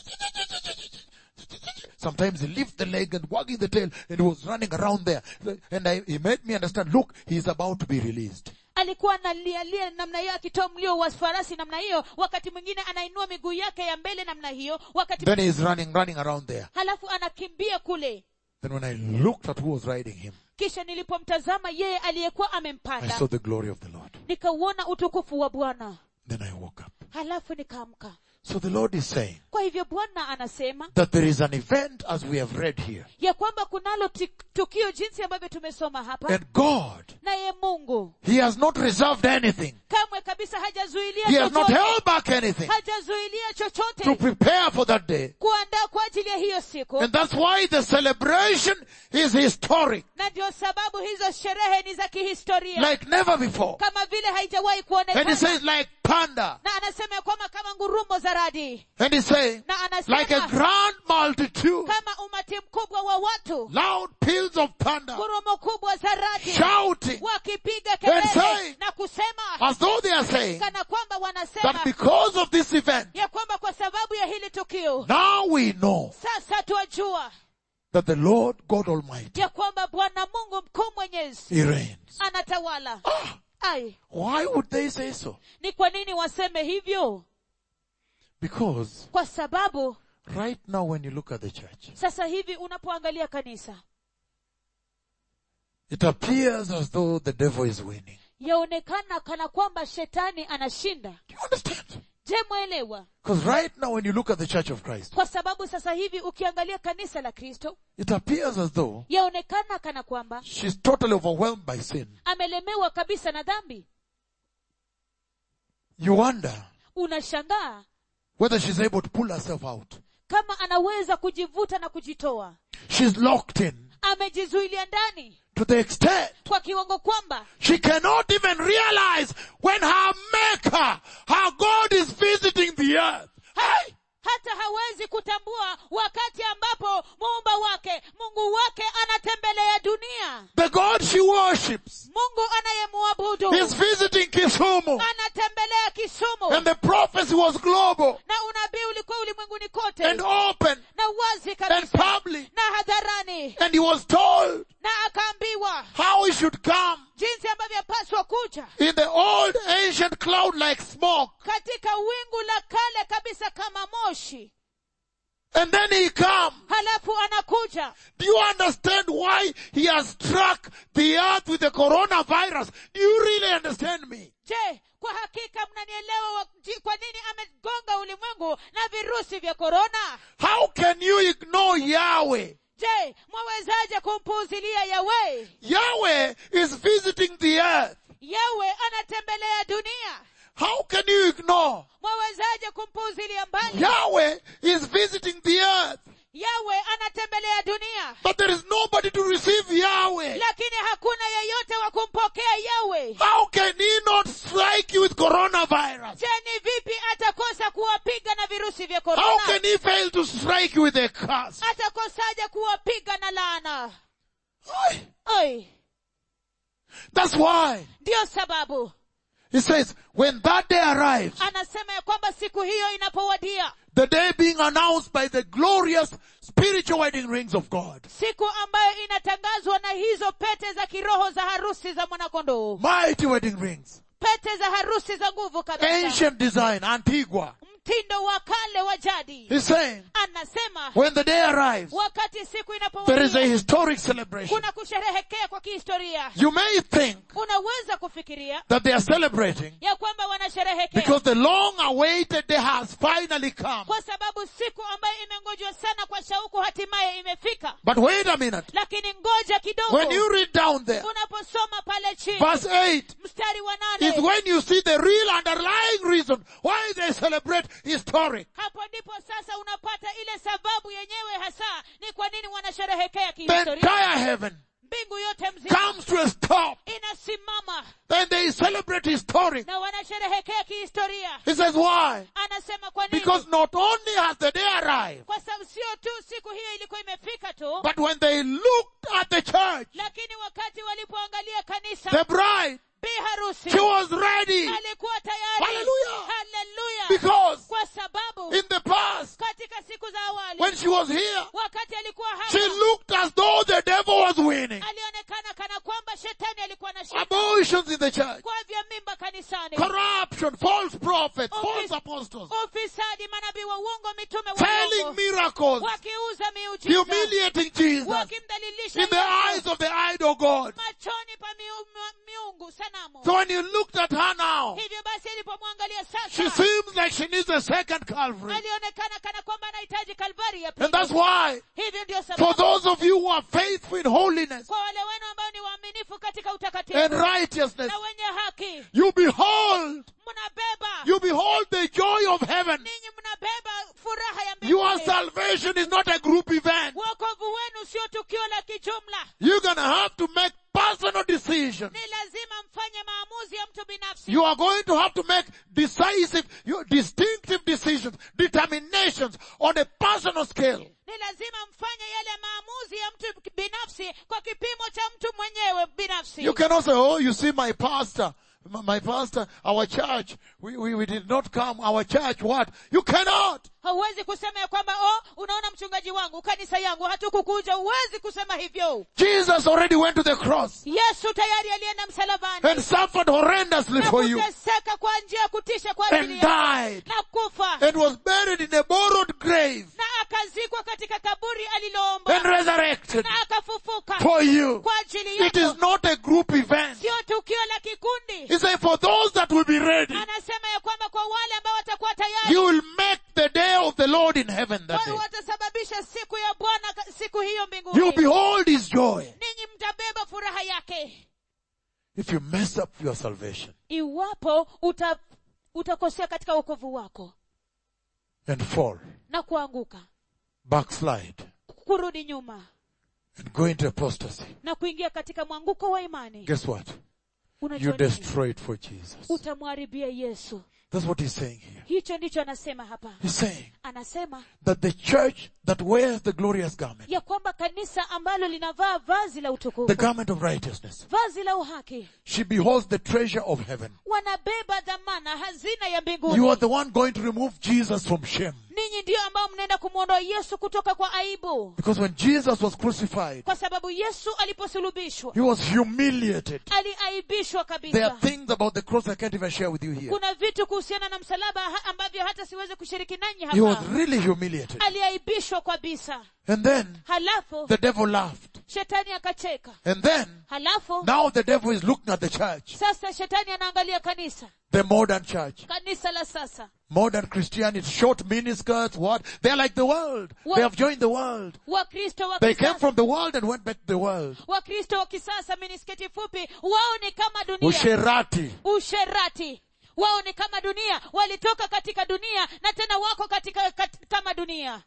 [SPEAKER 1] Sometimes he lifts the leg and wagging the tail and he was running around there. And I, he made me understand, look, he's about to be released.
[SPEAKER 2] alikuwa analialia namna hiyo akitoa mlio wa farasi namna hiyo wakati mwingine anainua miguu yake ya mbele namna hiyo wakati
[SPEAKER 1] Then he's running, running around there.
[SPEAKER 2] halafu anakimbia kule
[SPEAKER 1] Then when I looked at who was riding him,
[SPEAKER 2] kisha nilipomtazama yeye aliyekuwa
[SPEAKER 1] I
[SPEAKER 2] amempanda
[SPEAKER 1] saw the glory of the Lord.
[SPEAKER 2] nikauona utukufu wa bwana
[SPEAKER 1] Then I woke up.
[SPEAKER 2] halafu nikaamka
[SPEAKER 1] So the Lord is saying
[SPEAKER 2] kwa hivyo bwana anasema
[SPEAKER 1] that there is an event as we have read here.
[SPEAKER 2] ya kwamba kunalo ti- tukio jinsi ambavyo tumesoma hapa
[SPEAKER 1] And God,
[SPEAKER 2] naye mungu
[SPEAKER 1] He has not reserved anything.
[SPEAKER 2] kamwe kabisa hajazuilia
[SPEAKER 1] He has not
[SPEAKER 2] chochote
[SPEAKER 1] held back anything
[SPEAKER 2] hajazuilia
[SPEAKER 1] to
[SPEAKER 2] chochote
[SPEAKER 1] prepare for that day.
[SPEAKER 2] kuandaa kwa ajili ya hiyo siku
[SPEAKER 1] And that's why the celebration is historic,
[SPEAKER 2] na ndio sababu hizo sherehe ni za kihistoria
[SPEAKER 1] like never before.
[SPEAKER 2] kama vile haijawahi
[SPEAKER 1] And he
[SPEAKER 2] kuonekana
[SPEAKER 1] says like panda.
[SPEAKER 2] na anasema ya kwamba kama ngurumo za radi
[SPEAKER 1] And he's saying
[SPEAKER 2] na
[SPEAKER 1] like a
[SPEAKER 2] anasema
[SPEAKER 1] grand multitude,
[SPEAKER 2] kama umati mkubwa wa watu
[SPEAKER 1] loud peals of thunder,
[SPEAKER 2] ngurumo kubwa za radi
[SPEAKER 1] shouting
[SPEAKER 2] wakipiga
[SPEAKER 1] And
[SPEAKER 2] kelele
[SPEAKER 1] saying,
[SPEAKER 2] na kusema
[SPEAKER 1] as though they are saying
[SPEAKER 2] kana kwamba
[SPEAKER 1] that
[SPEAKER 2] wanasema
[SPEAKER 1] because of this event,
[SPEAKER 2] ya kwamba kwa sababu ya hili tukio
[SPEAKER 1] now we know
[SPEAKER 2] sasa twajua
[SPEAKER 1] that the Lord God Almighty,
[SPEAKER 2] ya kwamba bwana mungu mkuu mwenyezi
[SPEAKER 1] He reigns.
[SPEAKER 2] anatawala ai
[SPEAKER 1] Why would they say so?
[SPEAKER 2] ni kwa nini waseme hivyo
[SPEAKER 1] Because
[SPEAKER 2] kwa sababu
[SPEAKER 1] right now when you look at the church,
[SPEAKER 2] sasa hivi unapoangalia kanisa
[SPEAKER 1] it appears as though the devil is winning.
[SPEAKER 2] yaonekana kana kwamba shetani anashinda
[SPEAKER 1] Do you understand?
[SPEAKER 2] je mwelewa
[SPEAKER 1] Because right now when you look at the church of Christ,
[SPEAKER 2] kwa sababu sasa hivi ukiangalia kanisa la kristo
[SPEAKER 1] it appears as though
[SPEAKER 2] yaonekana kana kwamba
[SPEAKER 1] she's totally overwhelmed by sin.
[SPEAKER 2] amelemewa kabisa na dhambi
[SPEAKER 1] You wonder
[SPEAKER 2] unashangaa
[SPEAKER 1] whether she's able to pull herself out.
[SPEAKER 2] kama anaweza kujivuta na kujitoa
[SPEAKER 1] She's locked in
[SPEAKER 2] amejizuilia ndani
[SPEAKER 1] to the extent
[SPEAKER 2] kwa kiwango kwamba
[SPEAKER 1] she cannot even realize when her maker, her God is visiting the earth. Hey!
[SPEAKER 2] hata hawezi kutambua wakati ambapo muumba wake mungu wake anatembelea dunia
[SPEAKER 1] The God she worships
[SPEAKER 2] mungu anayemwabudu
[SPEAKER 1] is visiting Kisumu.
[SPEAKER 2] anatembelea kisumu
[SPEAKER 1] And the prophecy was global
[SPEAKER 2] na unabii ulikuwa ulimwenguni kote
[SPEAKER 1] and open
[SPEAKER 2] na wazi
[SPEAKER 1] and
[SPEAKER 2] kabisa
[SPEAKER 1] public.
[SPEAKER 2] na hadharani
[SPEAKER 1] And he was told
[SPEAKER 2] na akaambiwa
[SPEAKER 1] how he should come
[SPEAKER 2] jinsi ambavyo apaswa kuja
[SPEAKER 1] in the old ancient cloud like smoke.
[SPEAKER 2] katika wingu la kale kabisa kama moshi
[SPEAKER 1] And then he come.
[SPEAKER 2] halafu anakuja
[SPEAKER 1] Do you understand why he has struck the earth with the coronavirus? Do you really understand me?
[SPEAKER 2] je kwa hakika mnanielewa wa- ji- kwa nini amegonga ulimwengu na virusi vya korona
[SPEAKER 1] How can you ignore Yahweh?
[SPEAKER 2] je mwawezaje kumpuuzilia yawe
[SPEAKER 1] Yahweh is visiting the earth.
[SPEAKER 2] yawe anatembelea dunia
[SPEAKER 1] How can you ignore?
[SPEAKER 2] mwawezaje kumpuuzilia mbali
[SPEAKER 1] Yahweh is visiting the earth,
[SPEAKER 2] yawe anatembelea dunia
[SPEAKER 1] but there is nobody to receive Yahweh.
[SPEAKER 2] lakini hakuna yeyote wa kumpokea yawe
[SPEAKER 1] How can he not strike you with coronavirus?
[SPEAKER 2] je ni vipi atakosa kuwapiga na virusi vya
[SPEAKER 1] How
[SPEAKER 2] korona
[SPEAKER 1] can he fail to strike you with a curse?
[SPEAKER 2] atakosaje kuwapiga na laana
[SPEAKER 1] Why?
[SPEAKER 2] Oi,
[SPEAKER 1] That's why
[SPEAKER 2] ndiyo sababu
[SPEAKER 1] he says, when that day arrives,
[SPEAKER 2] anasema ya kwamba siku hiyo inapowadia
[SPEAKER 1] the day being announced by the glorious spiritual wedding rings of God,
[SPEAKER 2] siku ambayo inatangazwa na hizo pete za kiroho za harusi za mwanakondoo
[SPEAKER 1] mighty wedding rings,
[SPEAKER 2] pete za harusi za nguvu kabisa
[SPEAKER 1] ancient design, Antigua.
[SPEAKER 2] mtindo wa kale wa jadi
[SPEAKER 1] He's saying,
[SPEAKER 2] anasema
[SPEAKER 1] when the day arrives,
[SPEAKER 2] wakati siku
[SPEAKER 1] there is a
[SPEAKER 2] inapowadia
[SPEAKER 1] historic celebration.
[SPEAKER 2] kuna kusherehekea kwa kihistoria
[SPEAKER 1] You may think
[SPEAKER 2] unaweza kufikiria
[SPEAKER 1] that they are celebrating
[SPEAKER 2] ya kwamba wanasherehekea
[SPEAKER 1] because the long awaited day has finally come.
[SPEAKER 2] kwa sababu siku ambayo imengojwa sana kwa shauku hatimaye imefika
[SPEAKER 1] But wait a minute.
[SPEAKER 2] lakini ngoja kidogo
[SPEAKER 1] When you read down there,
[SPEAKER 2] unaposoma pale chini
[SPEAKER 1] verse 8
[SPEAKER 2] mstari wa
[SPEAKER 1] is
[SPEAKER 2] nane
[SPEAKER 1] when you see the real underlying reason why they celebrate historic.
[SPEAKER 2] hapo ndipo sasa unapata ile sababu yenyewe hasa ni kwa nini wanasherehekea
[SPEAKER 1] The
[SPEAKER 2] kihistoria
[SPEAKER 1] entire heaven
[SPEAKER 2] mbingu yote mzima
[SPEAKER 1] comes to a stop
[SPEAKER 2] inasimama
[SPEAKER 1] and they celebrate historic.
[SPEAKER 2] na wanasherehekea kihistoria
[SPEAKER 1] He says why?
[SPEAKER 2] anasema kwa nini
[SPEAKER 1] Because not only has the day arrived,
[SPEAKER 2] kwa sababu sio tu siku hiyo ilikuwa imefika tu
[SPEAKER 1] but when they looked at the church,
[SPEAKER 2] lakini wakati walipoangalia kanisa
[SPEAKER 1] the bride,
[SPEAKER 2] bi harusi
[SPEAKER 1] she was ready
[SPEAKER 2] alikuwa tayari
[SPEAKER 1] Hallelujah.
[SPEAKER 2] Hallelujah.
[SPEAKER 1] because
[SPEAKER 2] kwa sababu
[SPEAKER 1] in the past,
[SPEAKER 2] katika siku za awali
[SPEAKER 1] when she was here,
[SPEAKER 2] wakati alikuwa
[SPEAKER 1] she
[SPEAKER 2] hapa
[SPEAKER 1] looked as though the devil was winning.
[SPEAKER 2] alionekana kana kwamba shetani alikuwa na shida
[SPEAKER 1] Abortions in the church,
[SPEAKER 2] kwa vya mimba kanisani
[SPEAKER 1] corruption, false prophets,
[SPEAKER 2] Office-
[SPEAKER 1] false apostles,
[SPEAKER 2] ufisadi manabii wa uongo mitume wa
[SPEAKER 1] failing
[SPEAKER 2] uongo
[SPEAKER 1] miracles,
[SPEAKER 2] wakiuza miujiza
[SPEAKER 1] humiliating Jesus
[SPEAKER 2] wakimdhalilisha
[SPEAKER 1] in the
[SPEAKER 2] Yesu
[SPEAKER 1] eyes of the idol God.
[SPEAKER 2] machoni pa miu- mi- miungu sanamu
[SPEAKER 1] So when you looked at her now,
[SPEAKER 2] hivyo basi alipomwangalia
[SPEAKER 1] she
[SPEAKER 2] sasa
[SPEAKER 1] seems like she needs a second Calvary.
[SPEAKER 2] alionekana kana kwamba anahitaji kalvari ya
[SPEAKER 1] And that's
[SPEAKER 2] pili
[SPEAKER 1] why,
[SPEAKER 2] hivyo ndio
[SPEAKER 1] for
[SPEAKER 2] sababu
[SPEAKER 1] those of you who are faithful in holiness
[SPEAKER 2] kwa wale wenu ambao ni waaminifu katika utakatifu
[SPEAKER 1] and righteousness,
[SPEAKER 2] na wenye haki
[SPEAKER 1] you behold,
[SPEAKER 2] mnabeba
[SPEAKER 1] you behold the joy of heaven.
[SPEAKER 2] ninyi mnabeba furaha ya
[SPEAKER 1] Your
[SPEAKER 2] mbinguni
[SPEAKER 1] salvation is not a group event.
[SPEAKER 2] wokovu wenu sio tukio la kijumla
[SPEAKER 1] You're gonna have to make personal decisions.
[SPEAKER 2] ni lazima mfanye maamuzi ya mtu binafsi
[SPEAKER 1] You are going to have to make decisive, you- distinctive decisions, determinations on a personal scale.
[SPEAKER 2] ni lazima mfanye yale maamuzi ya mtu binafsi kwa kipimo cha mtu mwenyewe binafsi
[SPEAKER 1] You cannot say, oh, you see my pastor, my, my pastor, our church, we, we, we did not come, our church, what? You cannot.
[SPEAKER 2] hauwezi kusema ya kwamba oh unaona mchungaji wangu kanisa yangu hatukukuja huwezi kusema hivyo
[SPEAKER 1] Jesus already went to the cross
[SPEAKER 2] yesu tayari alienda msalabani
[SPEAKER 1] and suffered horrendously
[SPEAKER 2] na
[SPEAKER 1] for you
[SPEAKER 2] kuteseka kwa njia ya kutisha kwa ajili
[SPEAKER 1] and
[SPEAKER 2] yako
[SPEAKER 1] died
[SPEAKER 2] na kufa
[SPEAKER 1] and was buried in a borrowed grave
[SPEAKER 2] na akazikwa katika kaburi
[SPEAKER 1] and
[SPEAKER 2] aliloomba
[SPEAKER 1] resurrected
[SPEAKER 2] na akafufuka
[SPEAKER 1] for you.
[SPEAKER 2] kwa ajili
[SPEAKER 1] It is
[SPEAKER 2] yako
[SPEAKER 1] not a group event.
[SPEAKER 2] sio tukio la kikundi
[SPEAKER 1] He said, for those that will be ready,
[SPEAKER 2] anasema ya kwamba kwa wale ambao watakuwa tayari
[SPEAKER 1] you will make the day of the Lord in heaven that
[SPEAKER 2] wao
[SPEAKER 1] day.
[SPEAKER 2] watasababisha siku ya bwana ka- siku hiyo
[SPEAKER 1] You
[SPEAKER 2] mbinguni
[SPEAKER 1] behold his joy.
[SPEAKER 2] ninyi mtabeba furaha yake
[SPEAKER 1] If you mess up your salvation
[SPEAKER 2] iwapo uta, utakosea katika wokovu wako
[SPEAKER 1] and fall,
[SPEAKER 2] na kuanguka
[SPEAKER 1] backslide,
[SPEAKER 2] kurudi nyuma
[SPEAKER 1] and go into apostasy,
[SPEAKER 2] na kuingia katika mwanguko wa imani
[SPEAKER 1] guess what? You
[SPEAKER 2] unajua nini?
[SPEAKER 1] destroy it for Jesus.
[SPEAKER 2] utamwharibia yesu
[SPEAKER 1] That's what he's saying here.
[SPEAKER 2] hicho ndicho anasema hapa
[SPEAKER 1] He's saying
[SPEAKER 2] anasema
[SPEAKER 1] that the church that wears the glorious garment,
[SPEAKER 2] ya kwamba kanisa ambalo linavaa vazi la
[SPEAKER 1] the
[SPEAKER 2] utukufu
[SPEAKER 1] garment of righteousness,
[SPEAKER 2] vazi la uhaki
[SPEAKER 1] she beholds the treasure of heaven.
[SPEAKER 2] wanabeba dhamana hazina ya
[SPEAKER 1] You
[SPEAKER 2] mbinguni
[SPEAKER 1] are the one going to remove Jesus from shame.
[SPEAKER 2] ninyi ndiyo ambao mnaenda kumwondoa yesu kutoka kwa aibu
[SPEAKER 1] Because when Jesus was crucified,
[SPEAKER 2] kwa sababu yesu aliposulubishwa
[SPEAKER 1] he was humiliated.
[SPEAKER 2] aliaibishwa
[SPEAKER 1] There are
[SPEAKER 2] kabisa
[SPEAKER 1] things about the cross I can't even share with you here.
[SPEAKER 2] kuna vitu kuhusiana na msalaba ha- ambavyo hata siwezi kushiriki nanyi
[SPEAKER 1] He was
[SPEAKER 2] hapa
[SPEAKER 1] really humiliated.
[SPEAKER 2] aliaibishwa kabisa
[SPEAKER 1] And then
[SPEAKER 2] halafu
[SPEAKER 1] the devil laughed.
[SPEAKER 2] shetani akacheka
[SPEAKER 1] And then
[SPEAKER 2] halafu
[SPEAKER 1] now the devil is looking at the church,
[SPEAKER 2] sasa shetani anaangalia kanisa
[SPEAKER 1] the modern church.
[SPEAKER 2] kanisa la sasa
[SPEAKER 1] Modern Christianity, short miniskirts, what? They're like the world.
[SPEAKER 2] What?
[SPEAKER 1] They have joined the world.
[SPEAKER 2] wakristo wa
[SPEAKER 1] They came
[SPEAKER 2] kisasa
[SPEAKER 1] from the world and went back to the world.
[SPEAKER 2] wakristo wa kisasa minisketi fupi wao ni kama dunia
[SPEAKER 1] Usherati.
[SPEAKER 2] usherati wao ni kama dunia walitoka katika dunia na tena wako katika kat, kama dunia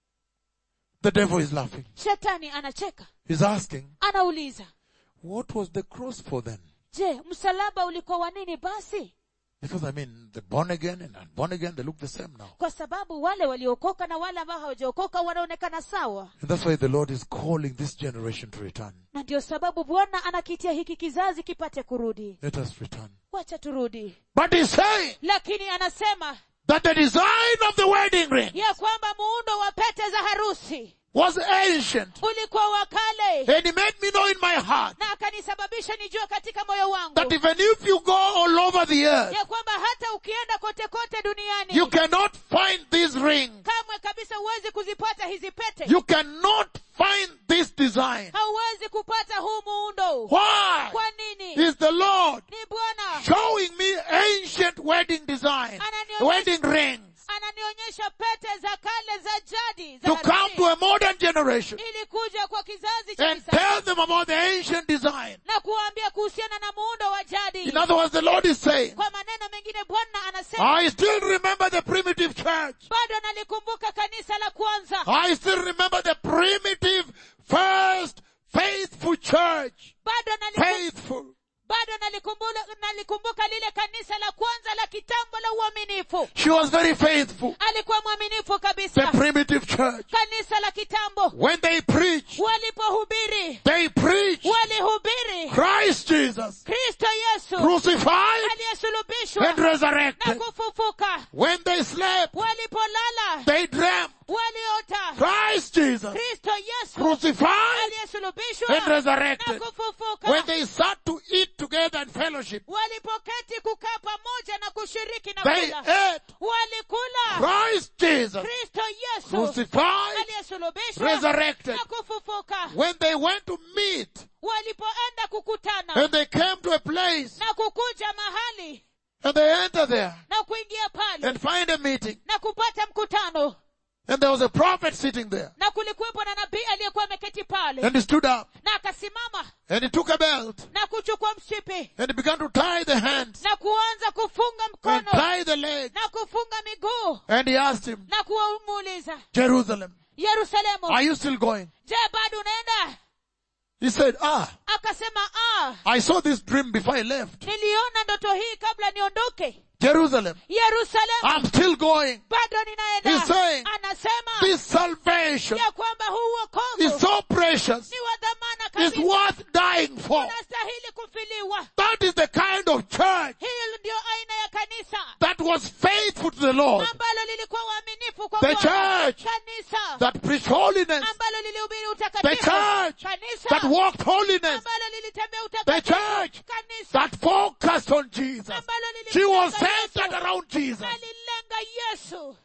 [SPEAKER 1] The devil is laughing.
[SPEAKER 2] shetani anacheka
[SPEAKER 1] He's asking,
[SPEAKER 2] anauliza
[SPEAKER 1] what was the cross for then?
[SPEAKER 2] je msalaba ulikuwa wa nini basi
[SPEAKER 1] Because I mean, the born again and unborn again, they look the same now.
[SPEAKER 2] kwa sababu wale waliokoka na wale ambao hawajaokoka wanaonekana sawa
[SPEAKER 1] And that's why the Lord is calling this generation to return.
[SPEAKER 2] na ndio sababu bwana anakitia hiki kizazi kipate kurudi
[SPEAKER 1] Let us return.
[SPEAKER 2] wacha turudi
[SPEAKER 1] But he's saying
[SPEAKER 2] lakini anasema
[SPEAKER 1] that the design of the wedding ring
[SPEAKER 2] ya kwamba muundo wa pete za harusi
[SPEAKER 1] was ancient.
[SPEAKER 2] ulikuwa wa kale
[SPEAKER 1] And he made me know in my heart
[SPEAKER 2] na akanisababisha nijue katika moyo wangu
[SPEAKER 1] that even if you go all over the earth,
[SPEAKER 2] ya kwamba hata ukienda kote kote duniani
[SPEAKER 1] you cannot find this ring.
[SPEAKER 2] kamwe kabisa huwezi kuzipata hizi pete
[SPEAKER 1] You cannot find this design.
[SPEAKER 2] hauwezi kupata huu muundo
[SPEAKER 1] Why?
[SPEAKER 2] kwa nini
[SPEAKER 1] Is the Lord
[SPEAKER 2] ni bwana
[SPEAKER 1] showing me ancient wedding design, wedding rings,
[SPEAKER 2] ananionyesha pete za kale za jadi za
[SPEAKER 1] to come
[SPEAKER 2] harusi
[SPEAKER 1] to a modern generation
[SPEAKER 2] ili kuja kwa kizazi cha
[SPEAKER 1] and
[SPEAKER 2] kisasa
[SPEAKER 1] tell them about the ancient design.
[SPEAKER 2] na kuwaambia kuhusiana na muundo wa jadi
[SPEAKER 1] In other words, the Lord is saying,
[SPEAKER 2] kwa maneno mengine bwana anasema
[SPEAKER 1] I still remember the primitive church.
[SPEAKER 2] bado nalikumbuka kanisa la kwanza
[SPEAKER 1] I still remember the primitive, first, faithful church.
[SPEAKER 2] bado nalikum,
[SPEAKER 1] Faithful.
[SPEAKER 2] bado nalikumbuka, nalikumbuka lile kanisa la kwanza la kitambo la uaminifu
[SPEAKER 1] She was very faithful.
[SPEAKER 2] alikuwa mwaminifu
[SPEAKER 1] The
[SPEAKER 2] kabisa
[SPEAKER 1] primitive church.
[SPEAKER 2] kanisa la kitambo
[SPEAKER 1] When they preach,
[SPEAKER 2] walipohubiri
[SPEAKER 1] they preach
[SPEAKER 2] walihubiri
[SPEAKER 1] Christ Jesus
[SPEAKER 2] kristo yesu
[SPEAKER 1] crucified
[SPEAKER 2] aliyesulubishwa
[SPEAKER 1] and
[SPEAKER 2] na
[SPEAKER 1] resurrected.
[SPEAKER 2] kufufuka
[SPEAKER 1] When they slept,
[SPEAKER 2] walipolala
[SPEAKER 1] they dreamt
[SPEAKER 2] waliota
[SPEAKER 1] Christ Jesus
[SPEAKER 2] kristo yesu
[SPEAKER 1] crucified
[SPEAKER 2] aliyesulubishwa
[SPEAKER 1] and
[SPEAKER 2] na
[SPEAKER 1] resurrected.
[SPEAKER 2] kufufuka
[SPEAKER 1] When they sat to eat together and fellowship,
[SPEAKER 2] walipoketi kukaa pamoja na kushiriki na
[SPEAKER 1] they
[SPEAKER 2] kula
[SPEAKER 1] ate
[SPEAKER 2] walikula
[SPEAKER 1] Christ Jesus
[SPEAKER 2] kristo yesu
[SPEAKER 1] crucified,
[SPEAKER 2] aliyesulubishwa
[SPEAKER 1] resurrected.
[SPEAKER 2] na kufufuka
[SPEAKER 1] When they went to meet
[SPEAKER 2] walipoenda kukutana
[SPEAKER 1] and they came to a place
[SPEAKER 2] na kukuja mahali
[SPEAKER 1] and they enter there
[SPEAKER 2] na kuingia pale
[SPEAKER 1] and find a meeting
[SPEAKER 2] na kupata mkutano
[SPEAKER 1] and there was a prophet sitting there
[SPEAKER 2] na kulikuwepo na nabii aliyekuwa ameketi pale
[SPEAKER 1] and he stood up
[SPEAKER 2] na akasimama
[SPEAKER 1] and he took a belt
[SPEAKER 2] na kuchukua mshipi
[SPEAKER 1] and he began to tie the hands
[SPEAKER 2] na kuanza kufunga
[SPEAKER 1] and
[SPEAKER 2] mkono
[SPEAKER 1] tie the legs
[SPEAKER 2] na kufunga miguu
[SPEAKER 1] and he asked him,
[SPEAKER 2] na kuwamuuliza
[SPEAKER 1] Jerusalem,
[SPEAKER 2] yerusalemu
[SPEAKER 1] are you still going?
[SPEAKER 2] je bado unaenda
[SPEAKER 1] He said, ah,
[SPEAKER 2] akasema ah
[SPEAKER 1] I saw this dream before I left.
[SPEAKER 2] niliona ndoto hii kabla niondoke
[SPEAKER 1] Jerusalem,
[SPEAKER 2] yerusalemu
[SPEAKER 1] I'm still going.
[SPEAKER 2] bado
[SPEAKER 1] He's
[SPEAKER 2] ninaenda
[SPEAKER 1] saying,
[SPEAKER 2] anasema
[SPEAKER 1] This salvation
[SPEAKER 2] ya kwamba huu
[SPEAKER 1] is
[SPEAKER 2] wokovu
[SPEAKER 1] so precious.
[SPEAKER 2] ni wa dhamana
[SPEAKER 1] It's
[SPEAKER 2] kabisa
[SPEAKER 1] worth dying for.
[SPEAKER 2] unastahili kufiliwa
[SPEAKER 1] That is the kind of church
[SPEAKER 2] hili ndio aina ya kanisa
[SPEAKER 1] that was faithful to the Lord,
[SPEAKER 2] ambalo lilikuwa uaminifu kwa
[SPEAKER 1] The
[SPEAKER 2] Bwana.
[SPEAKER 1] church
[SPEAKER 2] kanisa
[SPEAKER 1] that preached holiness,
[SPEAKER 2] ambalo lilihubiri
[SPEAKER 1] the
[SPEAKER 2] utakatifu
[SPEAKER 1] church
[SPEAKER 2] kanisa
[SPEAKER 1] that walked holiness,
[SPEAKER 2] ambalo lilitembea
[SPEAKER 1] the
[SPEAKER 2] utakatifu
[SPEAKER 1] church
[SPEAKER 2] kanisa
[SPEAKER 1] that focused on Jesus.
[SPEAKER 2] ambalo
[SPEAKER 1] She was
[SPEAKER 2] lilimlenga
[SPEAKER 1] centered
[SPEAKER 2] Yesu.
[SPEAKER 1] around Jesus.
[SPEAKER 2] alilenga yesu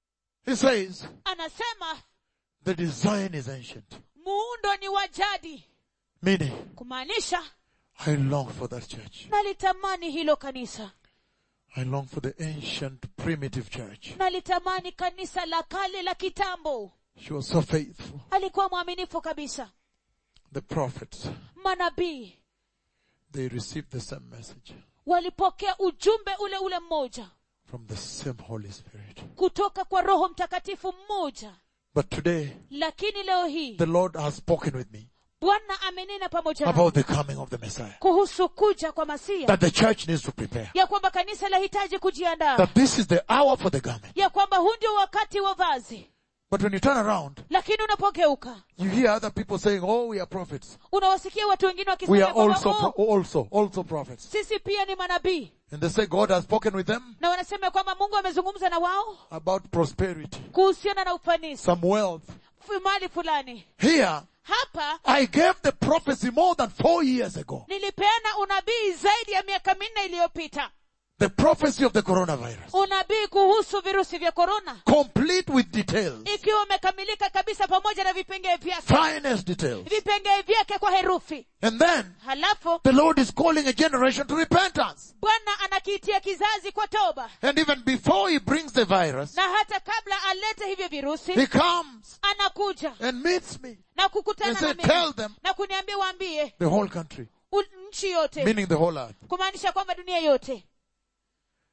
[SPEAKER 1] He says,
[SPEAKER 2] anasema
[SPEAKER 1] the design is ancient.
[SPEAKER 2] muundo ni wa jadi
[SPEAKER 1] Meaning,
[SPEAKER 2] kumaanisha
[SPEAKER 1] I long for that church.
[SPEAKER 2] nalitamani hilo kanisa
[SPEAKER 1] I long for the ancient primitive church.
[SPEAKER 2] nalitamani kanisa la kale la kitambo
[SPEAKER 1] She was so faithful.
[SPEAKER 2] alikuwa mwaminifu kabisa
[SPEAKER 1] The prophets,
[SPEAKER 2] manabii
[SPEAKER 1] they received the same message
[SPEAKER 2] walipokea ujumbe ule ule mmoja
[SPEAKER 1] from the same Holy Spirit.
[SPEAKER 2] kutoka kwa roho mtakatifu mmoja
[SPEAKER 1] But today,
[SPEAKER 2] lakini leo hii
[SPEAKER 1] the Lord has spoken with me
[SPEAKER 2] bwana amenena pamoja na
[SPEAKER 1] about the coming of the Messiah.
[SPEAKER 2] kuhusu kuja kwa masia
[SPEAKER 1] That the church needs to prepare.
[SPEAKER 2] ya kwamba kanisa lahitaji kujiandaa
[SPEAKER 1] That this is the hour for the garment.
[SPEAKER 2] ya kwamba huu ndio wakati wa vazi
[SPEAKER 1] But when you turn around,
[SPEAKER 2] lakini unapogeuka
[SPEAKER 1] you hear other people saying, oh, we are prophets.
[SPEAKER 2] unawasikia watu wengine
[SPEAKER 1] We
[SPEAKER 2] wakisema
[SPEAKER 1] are
[SPEAKER 2] kwamba,
[SPEAKER 1] also,
[SPEAKER 2] "Oh,
[SPEAKER 1] pro- also, also prophets.
[SPEAKER 2] sisi pia ni manabii
[SPEAKER 1] And they say God has spoken with them
[SPEAKER 2] na wanasema kwamba mungu amezungumza na wao
[SPEAKER 1] about prosperity,
[SPEAKER 2] kuhusiana na ufanisi
[SPEAKER 1] some wealth.
[SPEAKER 2] f- mali fulani
[SPEAKER 1] Here,
[SPEAKER 2] hapa
[SPEAKER 1] I gave the prophecy more than four years ago.
[SPEAKER 2] nilipeana unabii zaidi ya miaka minne iliyopita
[SPEAKER 1] The prophecy of the coronavirus.
[SPEAKER 2] unabii kuhusu virusi vya korona
[SPEAKER 1] Complete with details.
[SPEAKER 2] ikiwa umekamilika kabisa pamoja na vipengee vyake
[SPEAKER 1] Finest details.
[SPEAKER 2] vipengee vyake kwa herufi
[SPEAKER 1] And then,
[SPEAKER 2] halafu
[SPEAKER 1] the Lord is calling a generation to repentance.
[SPEAKER 2] bwana anakiitia kizazi kwa toba
[SPEAKER 1] And even before He brings the virus,
[SPEAKER 2] na hata kabla alete hivyo virusi
[SPEAKER 1] He comes
[SPEAKER 2] anakuja
[SPEAKER 1] and meets me.
[SPEAKER 2] na kukutana
[SPEAKER 1] And
[SPEAKER 2] na
[SPEAKER 1] say,
[SPEAKER 2] mimi
[SPEAKER 1] tell them
[SPEAKER 2] na kuniambia waambie
[SPEAKER 1] the whole country,
[SPEAKER 2] u- nchi yote
[SPEAKER 1] meaning the whole earth.
[SPEAKER 2] kumaanisha kwamba dunia yote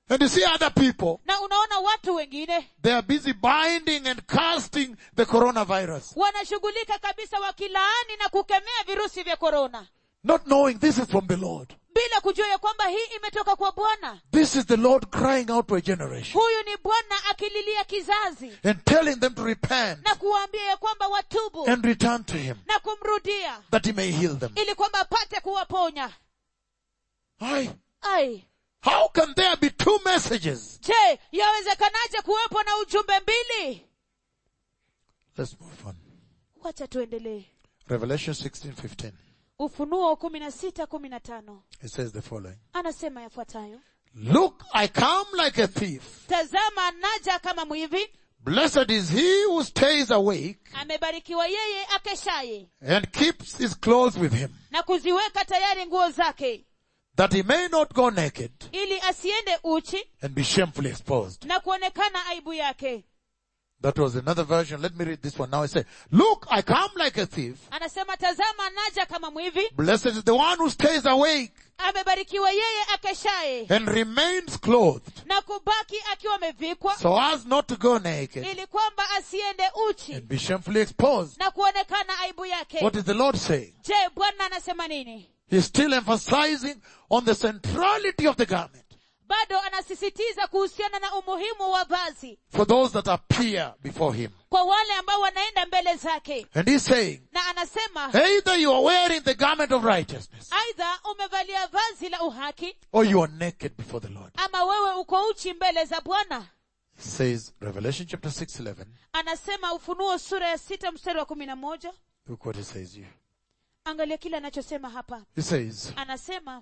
[SPEAKER 1] And you see other people,
[SPEAKER 2] na unaona watu wengine
[SPEAKER 1] they are busy binding and casting the coronavirus,
[SPEAKER 2] wanashughulika kabisa wakilaani na kukemea virusi vya korona
[SPEAKER 1] not knowing this is from the Lord.
[SPEAKER 2] bila kujua ya kwamba hii imetoka kwa bwana
[SPEAKER 1] This is the Lord crying out to a generation
[SPEAKER 2] huyu ni bwana akililia kizazi
[SPEAKER 1] and telling them to repent
[SPEAKER 2] na kuwaambia ya kwamba watubu
[SPEAKER 1] and return to Him
[SPEAKER 2] na kumrudia
[SPEAKER 1] that He may heal them.
[SPEAKER 2] ili kwamba apate kuwaponya
[SPEAKER 1] Aye.
[SPEAKER 2] ai
[SPEAKER 1] How can there be two messages?
[SPEAKER 2] je yawezekanaje kuwepo na ujumbe mbili
[SPEAKER 1] Let's move on.
[SPEAKER 2] wacha tuendelee
[SPEAKER 1] Revelation 16:15.
[SPEAKER 2] ufunuo kumi na sita kumi na tano
[SPEAKER 1] It says the following.
[SPEAKER 2] anasema yafuatayo
[SPEAKER 1] Look, I come like a thief.
[SPEAKER 2] tazama naja kama mwivi
[SPEAKER 1] Blessed is he who stays awake
[SPEAKER 2] amebarikiwa yeye akeshaye
[SPEAKER 1] and keeps his clothes with him,
[SPEAKER 2] na kuziweka tayari nguo zake
[SPEAKER 1] that he may not go naked
[SPEAKER 2] ili asiende uchi
[SPEAKER 1] and be shamefully exposed.
[SPEAKER 2] na kuonekana aibu yake
[SPEAKER 1] That was another version. Let me read this one now. I say, look, I come like a thief.
[SPEAKER 2] anasema tazama naja kama mwivi
[SPEAKER 1] Blessed is the one who stays awake
[SPEAKER 2] amebarikiwa yeye akeshaye
[SPEAKER 1] and remains clothed
[SPEAKER 2] na kubaki akiwa amevikwa
[SPEAKER 1] so as not to go naked
[SPEAKER 2] ili kwamba asiende uchi
[SPEAKER 1] and be shamefully exposed.
[SPEAKER 2] na kuonekana aibu yake
[SPEAKER 1] What is the Lord saying?
[SPEAKER 2] je bwana anasema nini
[SPEAKER 1] He's still emphasizing on the centrality of the garment
[SPEAKER 2] bado anasisitiza kuhusiana na umuhimu wa vazi
[SPEAKER 1] for those that appear before him.
[SPEAKER 2] kwa wale ambao wanaenda mbele zake
[SPEAKER 1] And he's saying,
[SPEAKER 2] na anasema
[SPEAKER 1] either you are wearing the garment of righteousness
[SPEAKER 2] aidha umevalia vazi la uhaki
[SPEAKER 1] or you are naked before the Lord.
[SPEAKER 2] ama wewe uko uchi mbele za bwana
[SPEAKER 1] Says Revelation chapter 6, 11.
[SPEAKER 2] anasema ufunuo sura ya sita mstari wa kumi na moja
[SPEAKER 1] Look what he says here.
[SPEAKER 2] angalia kile anachosema hapa
[SPEAKER 1] He says,
[SPEAKER 2] anasema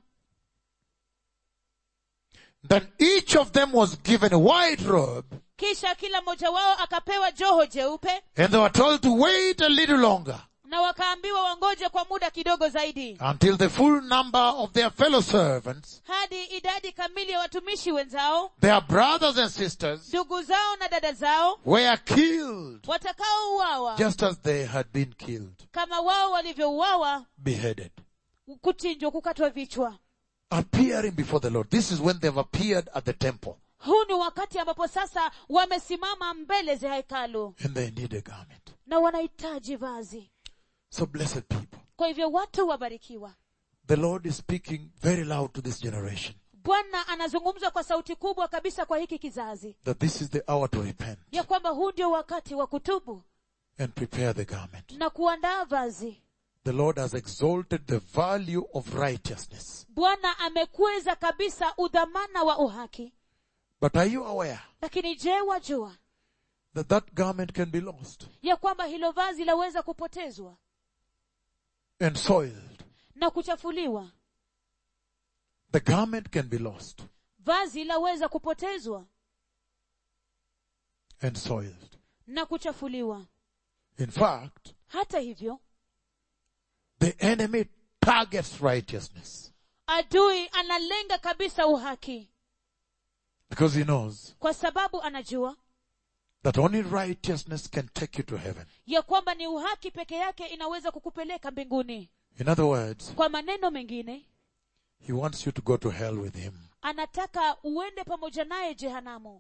[SPEAKER 1] Then each of them was given a white robe
[SPEAKER 2] kisha kila mmoja wao akapewa joho jeupe
[SPEAKER 1] and they were told to wait a little longer
[SPEAKER 2] na wakaambiwa wangoje kwa muda kidogo zaidi
[SPEAKER 1] until the full number of their fellow servants,
[SPEAKER 2] hadi idadi kamili ya watumishi wenzao
[SPEAKER 1] their brothers and sisters,
[SPEAKER 2] ndugu zao na dada zao
[SPEAKER 1] were killed
[SPEAKER 2] watakaouawa
[SPEAKER 1] just as they had been killed,
[SPEAKER 2] kama wao walivyouawa
[SPEAKER 1] beheaded,
[SPEAKER 2] kuchinjwa kukatwa vichwa
[SPEAKER 1] appearing before the Lord. This is when they've appeared at the temple
[SPEAKER 2] huu ni wakati ambapo sasa wamesimama mbele za hekalu
[SPEAKER 1] and they need a garment.
[SPEAKER 2] na wanahitaji vazi
[SPEAKER 1] So blessed people.
[SPEAKER 2] kwa hivyo watu wabarikiwa
[SPEAKER 1] The Lord is speaking very loud to this generation
[SPEAKER 2] bwana anazungumza kwa sauti kubwa kabisa kwa hiki kizazi
[SPEAKER 1] that this is the hour to repent
[SPEAKER 2] ya kwamba huu ndio wakati wa kutubu
[SPEAKER 1] and prepare the garment.
[SPEAKER 2] na kuandaa vazi
[SPEAKER 1] The Lord has exalted the value of righteousness.
[SPEAKER 2] bwana amekweza kabisa udhamana wa uhaki
[SPEAKER 1] But are you aware
[SPEAKER 2] lakini je wajua
[SPEAKER 1] that that garment can be lost
[SPEAKER 2] ya kwamba hilo vazi laweza kupotezwa
[SPEAKER 1] and soiled?
[SPEAKER 2] na kuchafuliwa
[SPEAKER 1] The garment can be lost
[SPEAKER 2] vazi laweza kupotezwa
[SPEAKER 1] and soiled.
[SPEAKER 2] na kuchafuliwa
[SPEAKER 1] In fact,
[SPEAKER 2] hata hivyo
[SPEAKER 1] the enemy targets righteousness
[SPEAKER 2] adui analenga kabisa uhaki
[SPEAKER 1] because he knows
[SPEAKER 2] kwa sababu anajua
[SPEAKER 1] that only righteousness can take you to heaven.
[SPEAKER 2] ya kwamba ni uhaki peke yake inaweza kukupeleka mbinguni
[SPEAKER 1] In other words,
[SPEAKER 2] kwa maneno mengine
[SPEAKER 1] he wants you to go to hell with him.
[SPEAKER 2] anataka uende pamoja naye jehanamu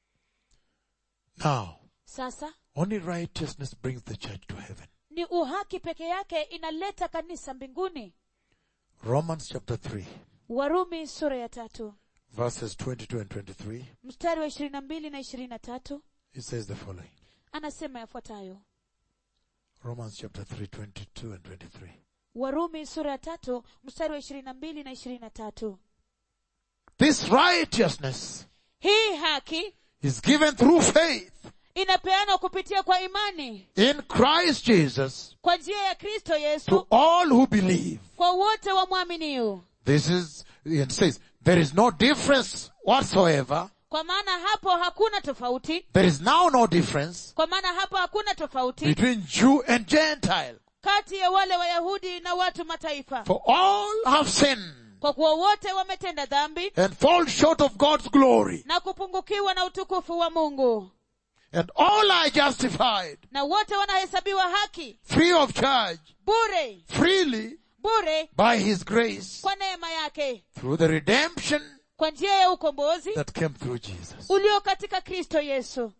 [SPEAKER 1] Now,
[SPEAKER 2] sasa
[SPEAKER 1] only righteousness brings the church to heaven.
[SPEAKER 2] ni uhaki peke yake inaleta kanisa mbinguni
[SPEAKER 1] Romans chapter 3,
[SPEAKER 2] warumi sura ya tatu
[SPEAKER 1] verses 22 and 23,
[SPEAKER 2] mstari wa ishirini na mbili na ishirini na tatu
[SPEAKER 1] it says the following.
[SPEAKER 2] anasema yafuatayo
[SPEAKER 1] Romans chapter 3, 22 and 23.
[SPEAKER 2] warumi sura ya tatu mstari wa ishirini na mbili na ishirini na tatu
[SPEAKER 1] This righteousness
[SPEAKER 2] hii haki
[SPEAKER 1] is given through faith
[SPEAKER 2] inapeanwa kupitia kwa imani
[SPEAKER 1] in Christ Jesus
[SPEAKER 2] kwa njia ya kristo
[SPEAKER 1] to
[SPEAKER 2] yesu
[SPEAKER 1] all who believe.
[SPEAKER 2] kwa wote wamwaminio
[SPEAKER 1] This is, it says, there is no difference whatsoever.
[SPEAKER 2] kwa maana hapo hakuna tofauti
[SPEAKER 1] There is now no difference
[SPEAKER 2] kwa maana hapo hakuna tofauti
[SPEAKER 1] between Jew and Gentile.
[SPEAKER 2] kati ya wale wayahudi na watu mataifa
[SPEAKER 1] For all have sinned
[SPEAKER 2] kwa kuwa wote wametenda dhambi
[SPEAKER 1] and fall short of God's glory.
[SPEAKER 2] na kupungukiwa na utukufu wa mungu
[SPEAKER 1] And all are justified
[SPEAKER 2] na wote wanahesabiwa haki
[SPEAKER 1] free of charge,
[SPEAKER 2] bure
[SPEAKER 1] freely
[SPEAKER 2] bure
[SPEAKER 1] by His grace
[SPEAKER 2] kwa neema yake
[SPEAKER 1] through the redemption
[SPEAKER 2] kwa njia ya ukombozi
[SPEAKER 1] that came through Jesus.
[SPEAKER 2] ulio katika kristo yesu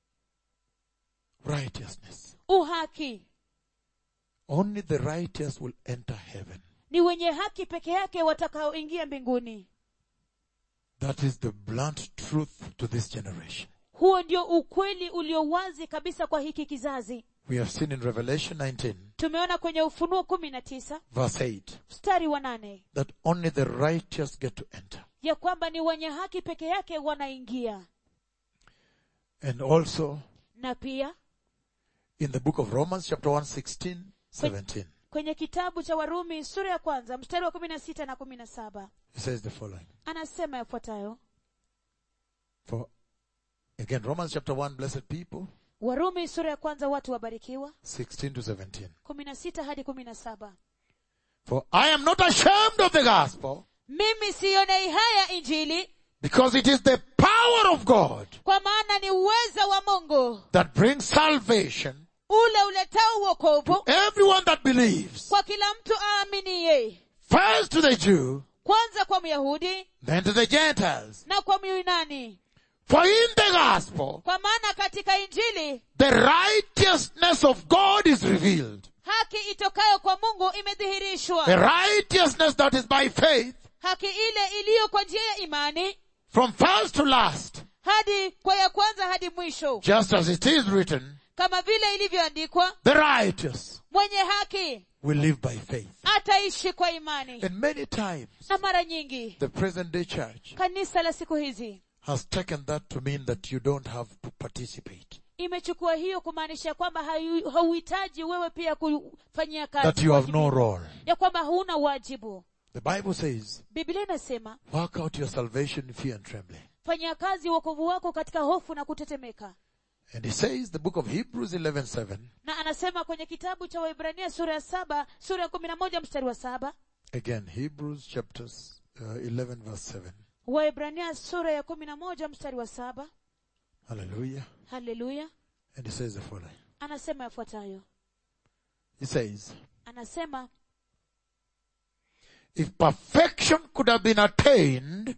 [SPEAKER 1] Righteousness.
[SPEAKER 2] uhaki
[SPEAKER 1] Only the righteous will enter heaven.
[SPEAKER 2] ni wenye haki peke yake watakaoingia mbinguni
[SPEAKER 1] That is the blunt truth to this generation.
[SPEAKER 2] huo ndio ukweli ulio wazi kabisa kwa hiki kizazi
[SPEAKER 1] We have seen in Revelation 19
[SPEAKER 2] tumeona kwenye ufunuo kumi na tisa
[SPEAKER 1] verse 8
[SPEAKER 2] mstari wa nane
[SPEAKER 1] that only the righteous get to enter.
[SPEAKER 2] ya kwamba ni wenye haki peke yake wanaingia
[SPEAKER 1] And also
[SPEAKER 2] na pia
[SPEAKER 1] in the book of Romans chapter 1 16, 17.
[SPEAKER 2] kwenye kitabu cha warumi sura ya kwanza mstari wa kumi na sita na kumi na saba
[SPEAKER 1] It says the following.
[SPEAKER 2] anasema yafuatayo
[SPEAKER 1] For again, Romans chapter 1, blessed people,
[SPEAKER 2] warumi sura ya kwanza watu wabarikiwa
[SPEAKER 1] 16 to 17.
[SPEAKER 2] kumi na sita hadi kumi na saba
[SPEAKER 1] For I am not ashamed of the gospel
[SPEAKER 2] mimi sionei haya injili
[SPEAKER 1] because it is the power of God
[SPEAKER 2] kwa maana ni uweza wa mungu
[SPEAKER 1] that brings salvation
[SPEAKER 2] ule uletao uokovu
[SPEAKER 1] to everyone that believes.
[SPEAKER 2] kwa kila mtu aaminiye
[SPEAKER 1] First to the Jew,
[SPEAKER 2] kwanza kwa myahudi
[SPEAKER 1] then to the Gentiles.
[SPEAKER 2] na kwa myunani
[SPEAKER 1] For in the gospel,
[SPEAKER 2] kwa maana katika injili
[SPEAKER 1] the righteousness of God is revealed.
[SPEAKER 2] haki itokayo kwa mungu imedhihirishwa
[SPEAKER 1] The righteousness that is by faith
[SPEAKER 2] haki ile iliyo kwa njia ya imani
[SPEAKER 1] from first to last,
[SPEAKER 2] hadi kwa ya kwanza hadi mwisho
[SPEAKER 1] just as it is written,
[SPEAKER 2] kama vile ilivyoandikwa
[SPEAKER 1] the righteous
[SPEAKER 2] mwenye haki
[SPEAKER 1] will live by faith.
[SPEAKER 2] ataishi kwa imani
[SPEAKER 1] And many times,
[SPEAKER 2] na mara nyingi
[SPEAKER 1] the present day church
[SPEAKER 2] kanisa la siku hizi
[SPEAKER 1] has taken that to mean that you don't have to participate,
[SPEAKER 2] imechukua hiyo kumaanisha kwamba hayu- hauhitaji wewe pia kufanyia kazi
[SPEAKER 1] that you have no
[SPEAKER 2] wajibu.
[SPEAKER 1] role.
[SPEAKER 2] ya kwamba huna wajibu
[SPEAKER 1] The Bible says,
[SPEAKER 2] biblia inasema
[SPEAKER 1] work out your salvation in fear and trembling.
[SPEAKER 2] fanyia kazi wokovu wako katika hofu na kutetemeka
[SPEAKER 1] And he says, the book of Hebrews 11:7,
[SPEAKER 2] na anasema kwenye kitabu cha waibrania sura ya saba sura ya kumi na moja mstari wa saba
[SPEAKER 1] again, Hebrews chapters uh, 11 verse 7.
[SPEAKER 2] waibrania sura ya kumi na moja mstari wa saba
[SPEAKER 1] Hallelujah.
[SPEAKER 2] haleluya
[SPEAKER 1] And he says the following.
[SPEAKER 2] anasema yafuatayo
[SPEAKER 1] He says,
[SPEAKER 2] anasema
[SPEAKER 1] if perfection could have been attained,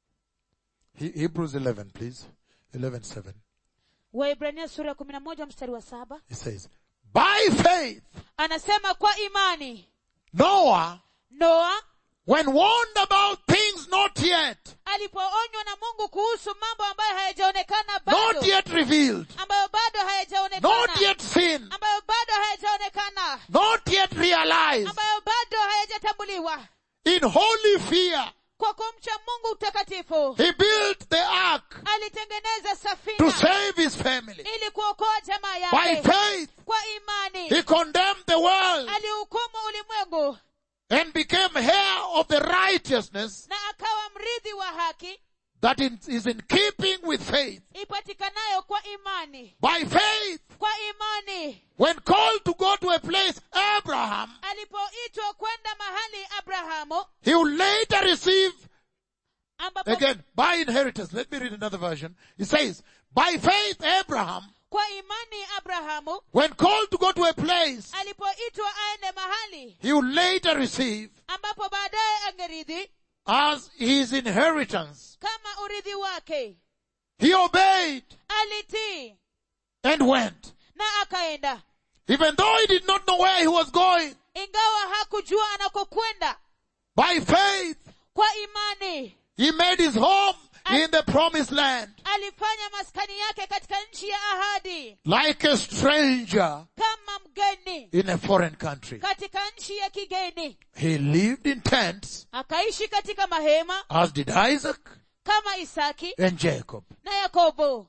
[SPEAKER 1] He- Hebrews 11, please, 11:7.
[SPEAKER 2] waibrania sura ya kumi na moja mstari wa saba
[SPEAKER 1] He says, by faith,
[SPEAKER 2] anasema kwa imani
[SPEAKER 1] Noah,
[SPEAKER 2] noa
[SPEAKER 1] when warned about things not yet,
[SPEAKER 2] alipoonywa na mungu kuhusu mambo ambayo hayajaonekana
[SPEAKER 1] not
[SPEAKER 2] bado
[SPEAKER 1] yet revealed,
[SPEAKER 2] ambayo bado
[SPEAKER 1] not
[SPEAKER 2] hayajaonekana
[SPEAKER 1] yet seen,
[SPEAKER 2] ambayo bado hayajaonekana
[SPEAKER 1] not yet realized,
[SPEAKER 2] ambayo bado hayajatambuliwa
[SPEAKER 1] in holy fear,
[SPEAKER 2] kwa kumcha mungu utakatifu
[SPEAKER 1] he built the ark
[SPEAKER 2] alitengeneza
[SPEAKER 1] to
[SPEAKER 2] safina
[SPEAKER 1] save his family.
[SPEAKER 2] ili kuokoa jamaa
[SPEAKER 1] By
[SPEAKER 2] yake
[SPEAKER 1] faith,
[SPEAKER 2] kwa imani
[SPEAKER 1] he condemned the world
[SPEAKER 2] alihukumu ulimwengu
[SPEAKER 1] and became heir of the righteousness
[SPEAKER 2] na akawa mrithi wa haki
[SPEAKER 1] that in- is in keeping with faith.
[SPEAKER 2] ipatikanayo kwa imani
[SPEAKER 1] By faith,
[SPEAKER 2] kwa imani
[SPEAKER 1] when called to go to a place, Abraham,
[SPEAKER 2] alipoitwa kwenda mahali abrahamu
[SPEAKER 1] he will later receive,
[SPEAKER 2] ambapo
[SPEAKER 1] again, by inheritance. Let me read another version. It says, by faith, Abraham,
[SPEAKER 2] kwa imani abrahamu
[SPEAKER 1] when called to go to a place,
[SPEAKER 2] alipoitwa aende mahali
[SPEAKER 1] he will later receive
[SPEAKER 2] ambapo baadaye angerithi
[SPEAKER 1] as his inheritance.
[SPEAKER 2] kama urithi wake
[SPEAKER 1] He obeyed
[SPEAKER 2] alitii
[SPEAKER 1] and went.
[SPEAKER 2] na akaenda
[SPEAKER 1] Even though he did not know where he was going,
[SPEAKER 2] ingawa hakujua anakokwenda
[SPEAKER 1] by faith,
[SPEAKER 2] kwa imani
[SPEAKER 1] he made his home in the promised land.
[SPEAKER 2] alifanya maskani yake katika nchi ya ahadi
[SPEAKER 1] Like a stranger
[SPEAKER 2] kama mgeni
[SPEAKER 1] in a foreign country.
[SPEAKER 2] katika nchi ya kigeni
[SPEAKER 1] He lived in tents,
[SPEAKER 2] akaishi katika mahema
[SPEAKER 1] as did Isaac
[SPEAKER 2] kama isaki
[SPEAKER 1] and Jacob,
[SPEAKER 2] na yakobo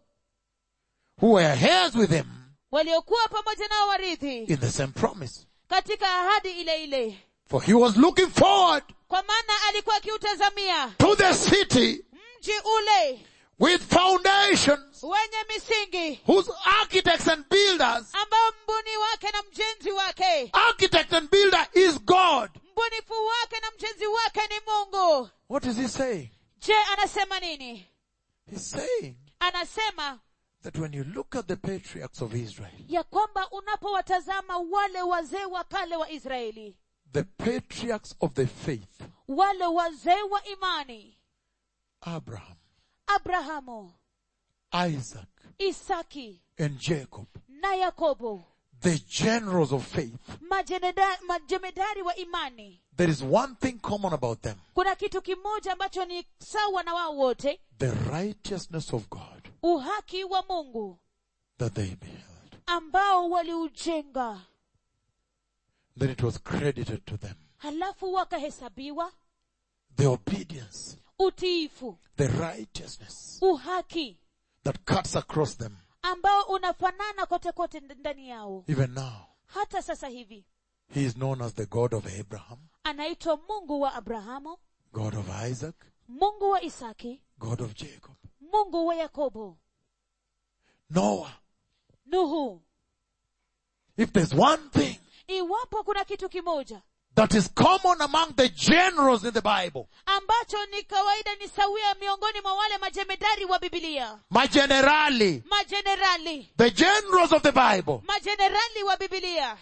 [SPEAKER 1] who were heirs with him
[SPEAKER 2] waliokuwa pamoja nao warithi
[SPEAKER 1] in the same promise.
[SPEAKER 2] katika ahadi ile ile
[SPEAKER 1] For he was looking forward
[SPEAKER 2] kwa maana alikuwa akiutazamia
[SPEAKER 1] to the city
[SPEAKER 2] mji ule
[SPEAKER 1] with foundations,
[SPEAKER 2] wenye misingi
[SPEAKER 1] whose architects and builders,
[SPEAKER 2] ambao mbuni wake na mjenzi wake
[SPEAKER 1] architect and builder is God.
[SPEAKER 2] mbunifu wake na mjenzi wake ni mungu
[SPEAKER 1] What is he saying?
[SPEAKER 2] je anasema nini
[SPEAKER 1] He's saying
[SPEAKER 2] anasema
[SPEAKER 1] that when you look at the patriarchs of Israel,
[SPEAKER 2] ya kwamba unapowatazama wale wazee wa kale wa israeli
[SPEAKER 1] the patriarchs of the faith,
[SPEAKER 2] wale wazee wa imani
[SPEAKER 1] Abraham,
[SPEAKER 2] abrahamu
[SPEAKER 1] Isaac,
[SPEAKER 2] isaki
[SPEAKER 1] and Jacob,
[SPEAKER 2] na yakobo
[SPEAKER 1] the generals of faith,
[SPEAKER 2] majeneda- majemedari wa imani
[SPEAKER 1] there is one thing common about them.
[SPEAKER 2] kuna kitu kimoja ambacho ni sawa na wao wote
[SPEAKER 1] The righteousness of God
[SPEAKER 2] uhaki wa mungu
[SPEAKER 1] that they beheld.
[SPEAKER 2] ambao waliujenga
[SPEAKER 1] Then it was credited to them.
[SPEAKER 2] halafu wakahesabiwa
[SPEAKER 1] The obedience,
[SPEAKER 2] utiifu
[SPEAKER 1] the righteousness
[SPEAKER 2] uhaki
[SPEAKER 1] that cuts across them.
[SPEAKER 2] ambao unafanana kote kote nd- ndani yao
[SPEAKER 1] Even now,
[SPEAKER 2] hata sasa hivi
[SPEAKER 1] he is known as the God of Abraham,
[SPEAKER 2] anaitwa mungu wa abrahamu
[SPEAKER 1] God of Isaac,
[SPEAKER 2] mungu wa isaki
[SPEAKER 1] God of Jacob.
[SPEAKER 2] mungu wa yakobo
[SPEAKER 1] Noah,
[SPEAKER 2] nuhu
[SPEAKER 1] if there's one thing
[SPEAKER 2] iwapo kuna kitu kimoja
[SPEAKER 1] that is common among the generals in the Bible,
[SPEAKER 2] ambacho ni kawaida ni sawia miongoni mwa wale majemedari wa bibilia
[SPEAKER 1] my generali,
[SPEAKER 2] majenerali
[SPEAKER 1] the generals of the Bible,
[SPEAKER 2] majenerali wa bibilia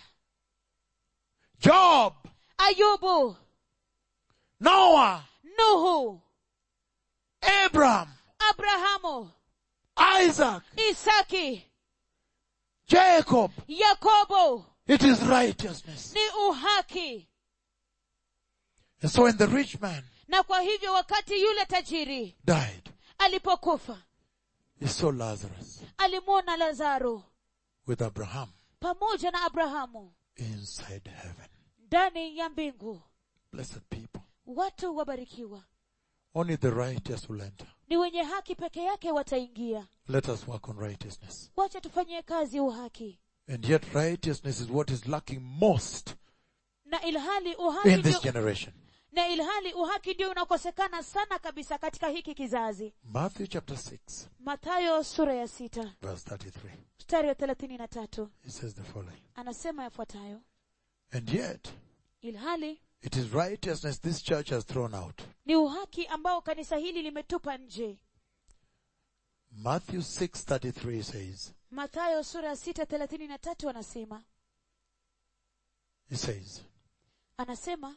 [SPEAKER 1] Job,
[SPEAKER 2] ayubu
[SPEAKER 1] Noah,
[SPEAKER 2] nuhu
[SPEAKER 1] Abraham,
[SPEAKER 2] abrahamu
[SPEAKER 1] Isaac,
[SPEAKER 2] isaki
[SPEAKER 1] Jacob,
[SPEAKER 2] yakobo
[SPEAKER 1] it is righteousness.
[SPEAKER 2] ni uhaki
[SPEAKER 1] And so when the rich man
[SPEAKER 2] na kwa hivyo wakati yule tajiri
[SPEAKER 1] died,
[SPEAKER 2] alipokufa
[SPEAKER 1] he saw Lazarus
[SPEAKER 2] alimwona lazaro
[SPEAKER 1] with Abraham
[SPEAKER 2] pamoja na abrahamu
[SPEAKER 1] inside heaven.
[SPEAKER 2] ndani ya mbingu
[SPEAKER 1] Blessed people.
[SPEAKER 2] watu wabarikiwa
[SPEAKER 1] Only the righteous will enter.
[SPEAKER 2] ni wenye haki peke yake wataingia
[SPEAKER 1] Let us work on righteousness.
[SPEAKER 2] wacha tufanyie kazi uhaki
[SPEAKER 1] And yet righteousness is what is lacking most
[SPEAKER 2] na ilhali uhaki
[SPEAKER 1] in this
[SPEAKER 2] ndio,
[SPEAKER 1] generation.
[SPEAKER 2] na ilhali uhaki ndio unakosekana sana kabisa katika hiki kizazi
[SPEAKER 1] Matthew chapter 6
[SPEAKER 2] mathayo sura ya sita
[SPEAKER 1] verse 33.
[SPEAKER 2] mstari wa thelathini na tatu
[SPEAKER 1] It says the following.
[SPEAKER 2] anasema yafuatayo
[SPEAKER 1] And yet
[SPEAKER 2] ilhali
[SPEAKER 1] it is righteousness this church has thrown out.
[SPEAKER 2] ni uhaki ambao kanisa hili limetupa nje
[SPEAKER 1] Matthew 6:33 says,
[SPEAKER 2] mathayo sura ya sita thelathini na tatu anasema
[SPEAKER 1] it says,
[SPEAKER 2] anasema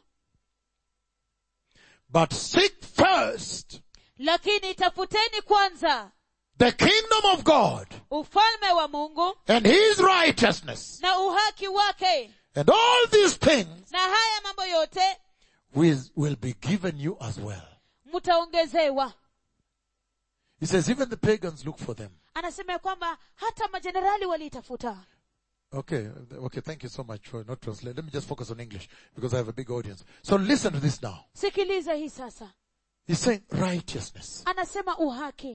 [SPEAKER 1] but seek first
[SPEAKER 2] lakini tafuteni kwanza
[SPEAKER 1] the kingdom of God
[SPEAKER 2] ufalme wa mungu
[SPEAKER 1] and his righteousness
[SPEAKER 2] na uhaki wake
[SPEAKER 1] and all these things
[SPEAKER 2] na haya mambo yote
[SPEAKER 1] will, will be given you as well.
[SPEAKER 2] mtaongezewa
[SPEAKER 1] He says even the pagans look for them.
[SPEAKER 2] anasema ya kwamba hata majenerali waliitafuta
[SPEAKER 1] Okay, okay, thank you so much for not translating. Let me just focus on English because I have a big audience. So listen to this now.
[SPEAKER 2] sikiliza hii sasa
[SPEAKER 1] He's saying righteousness.
[SPEAKER 2] anasema uhaki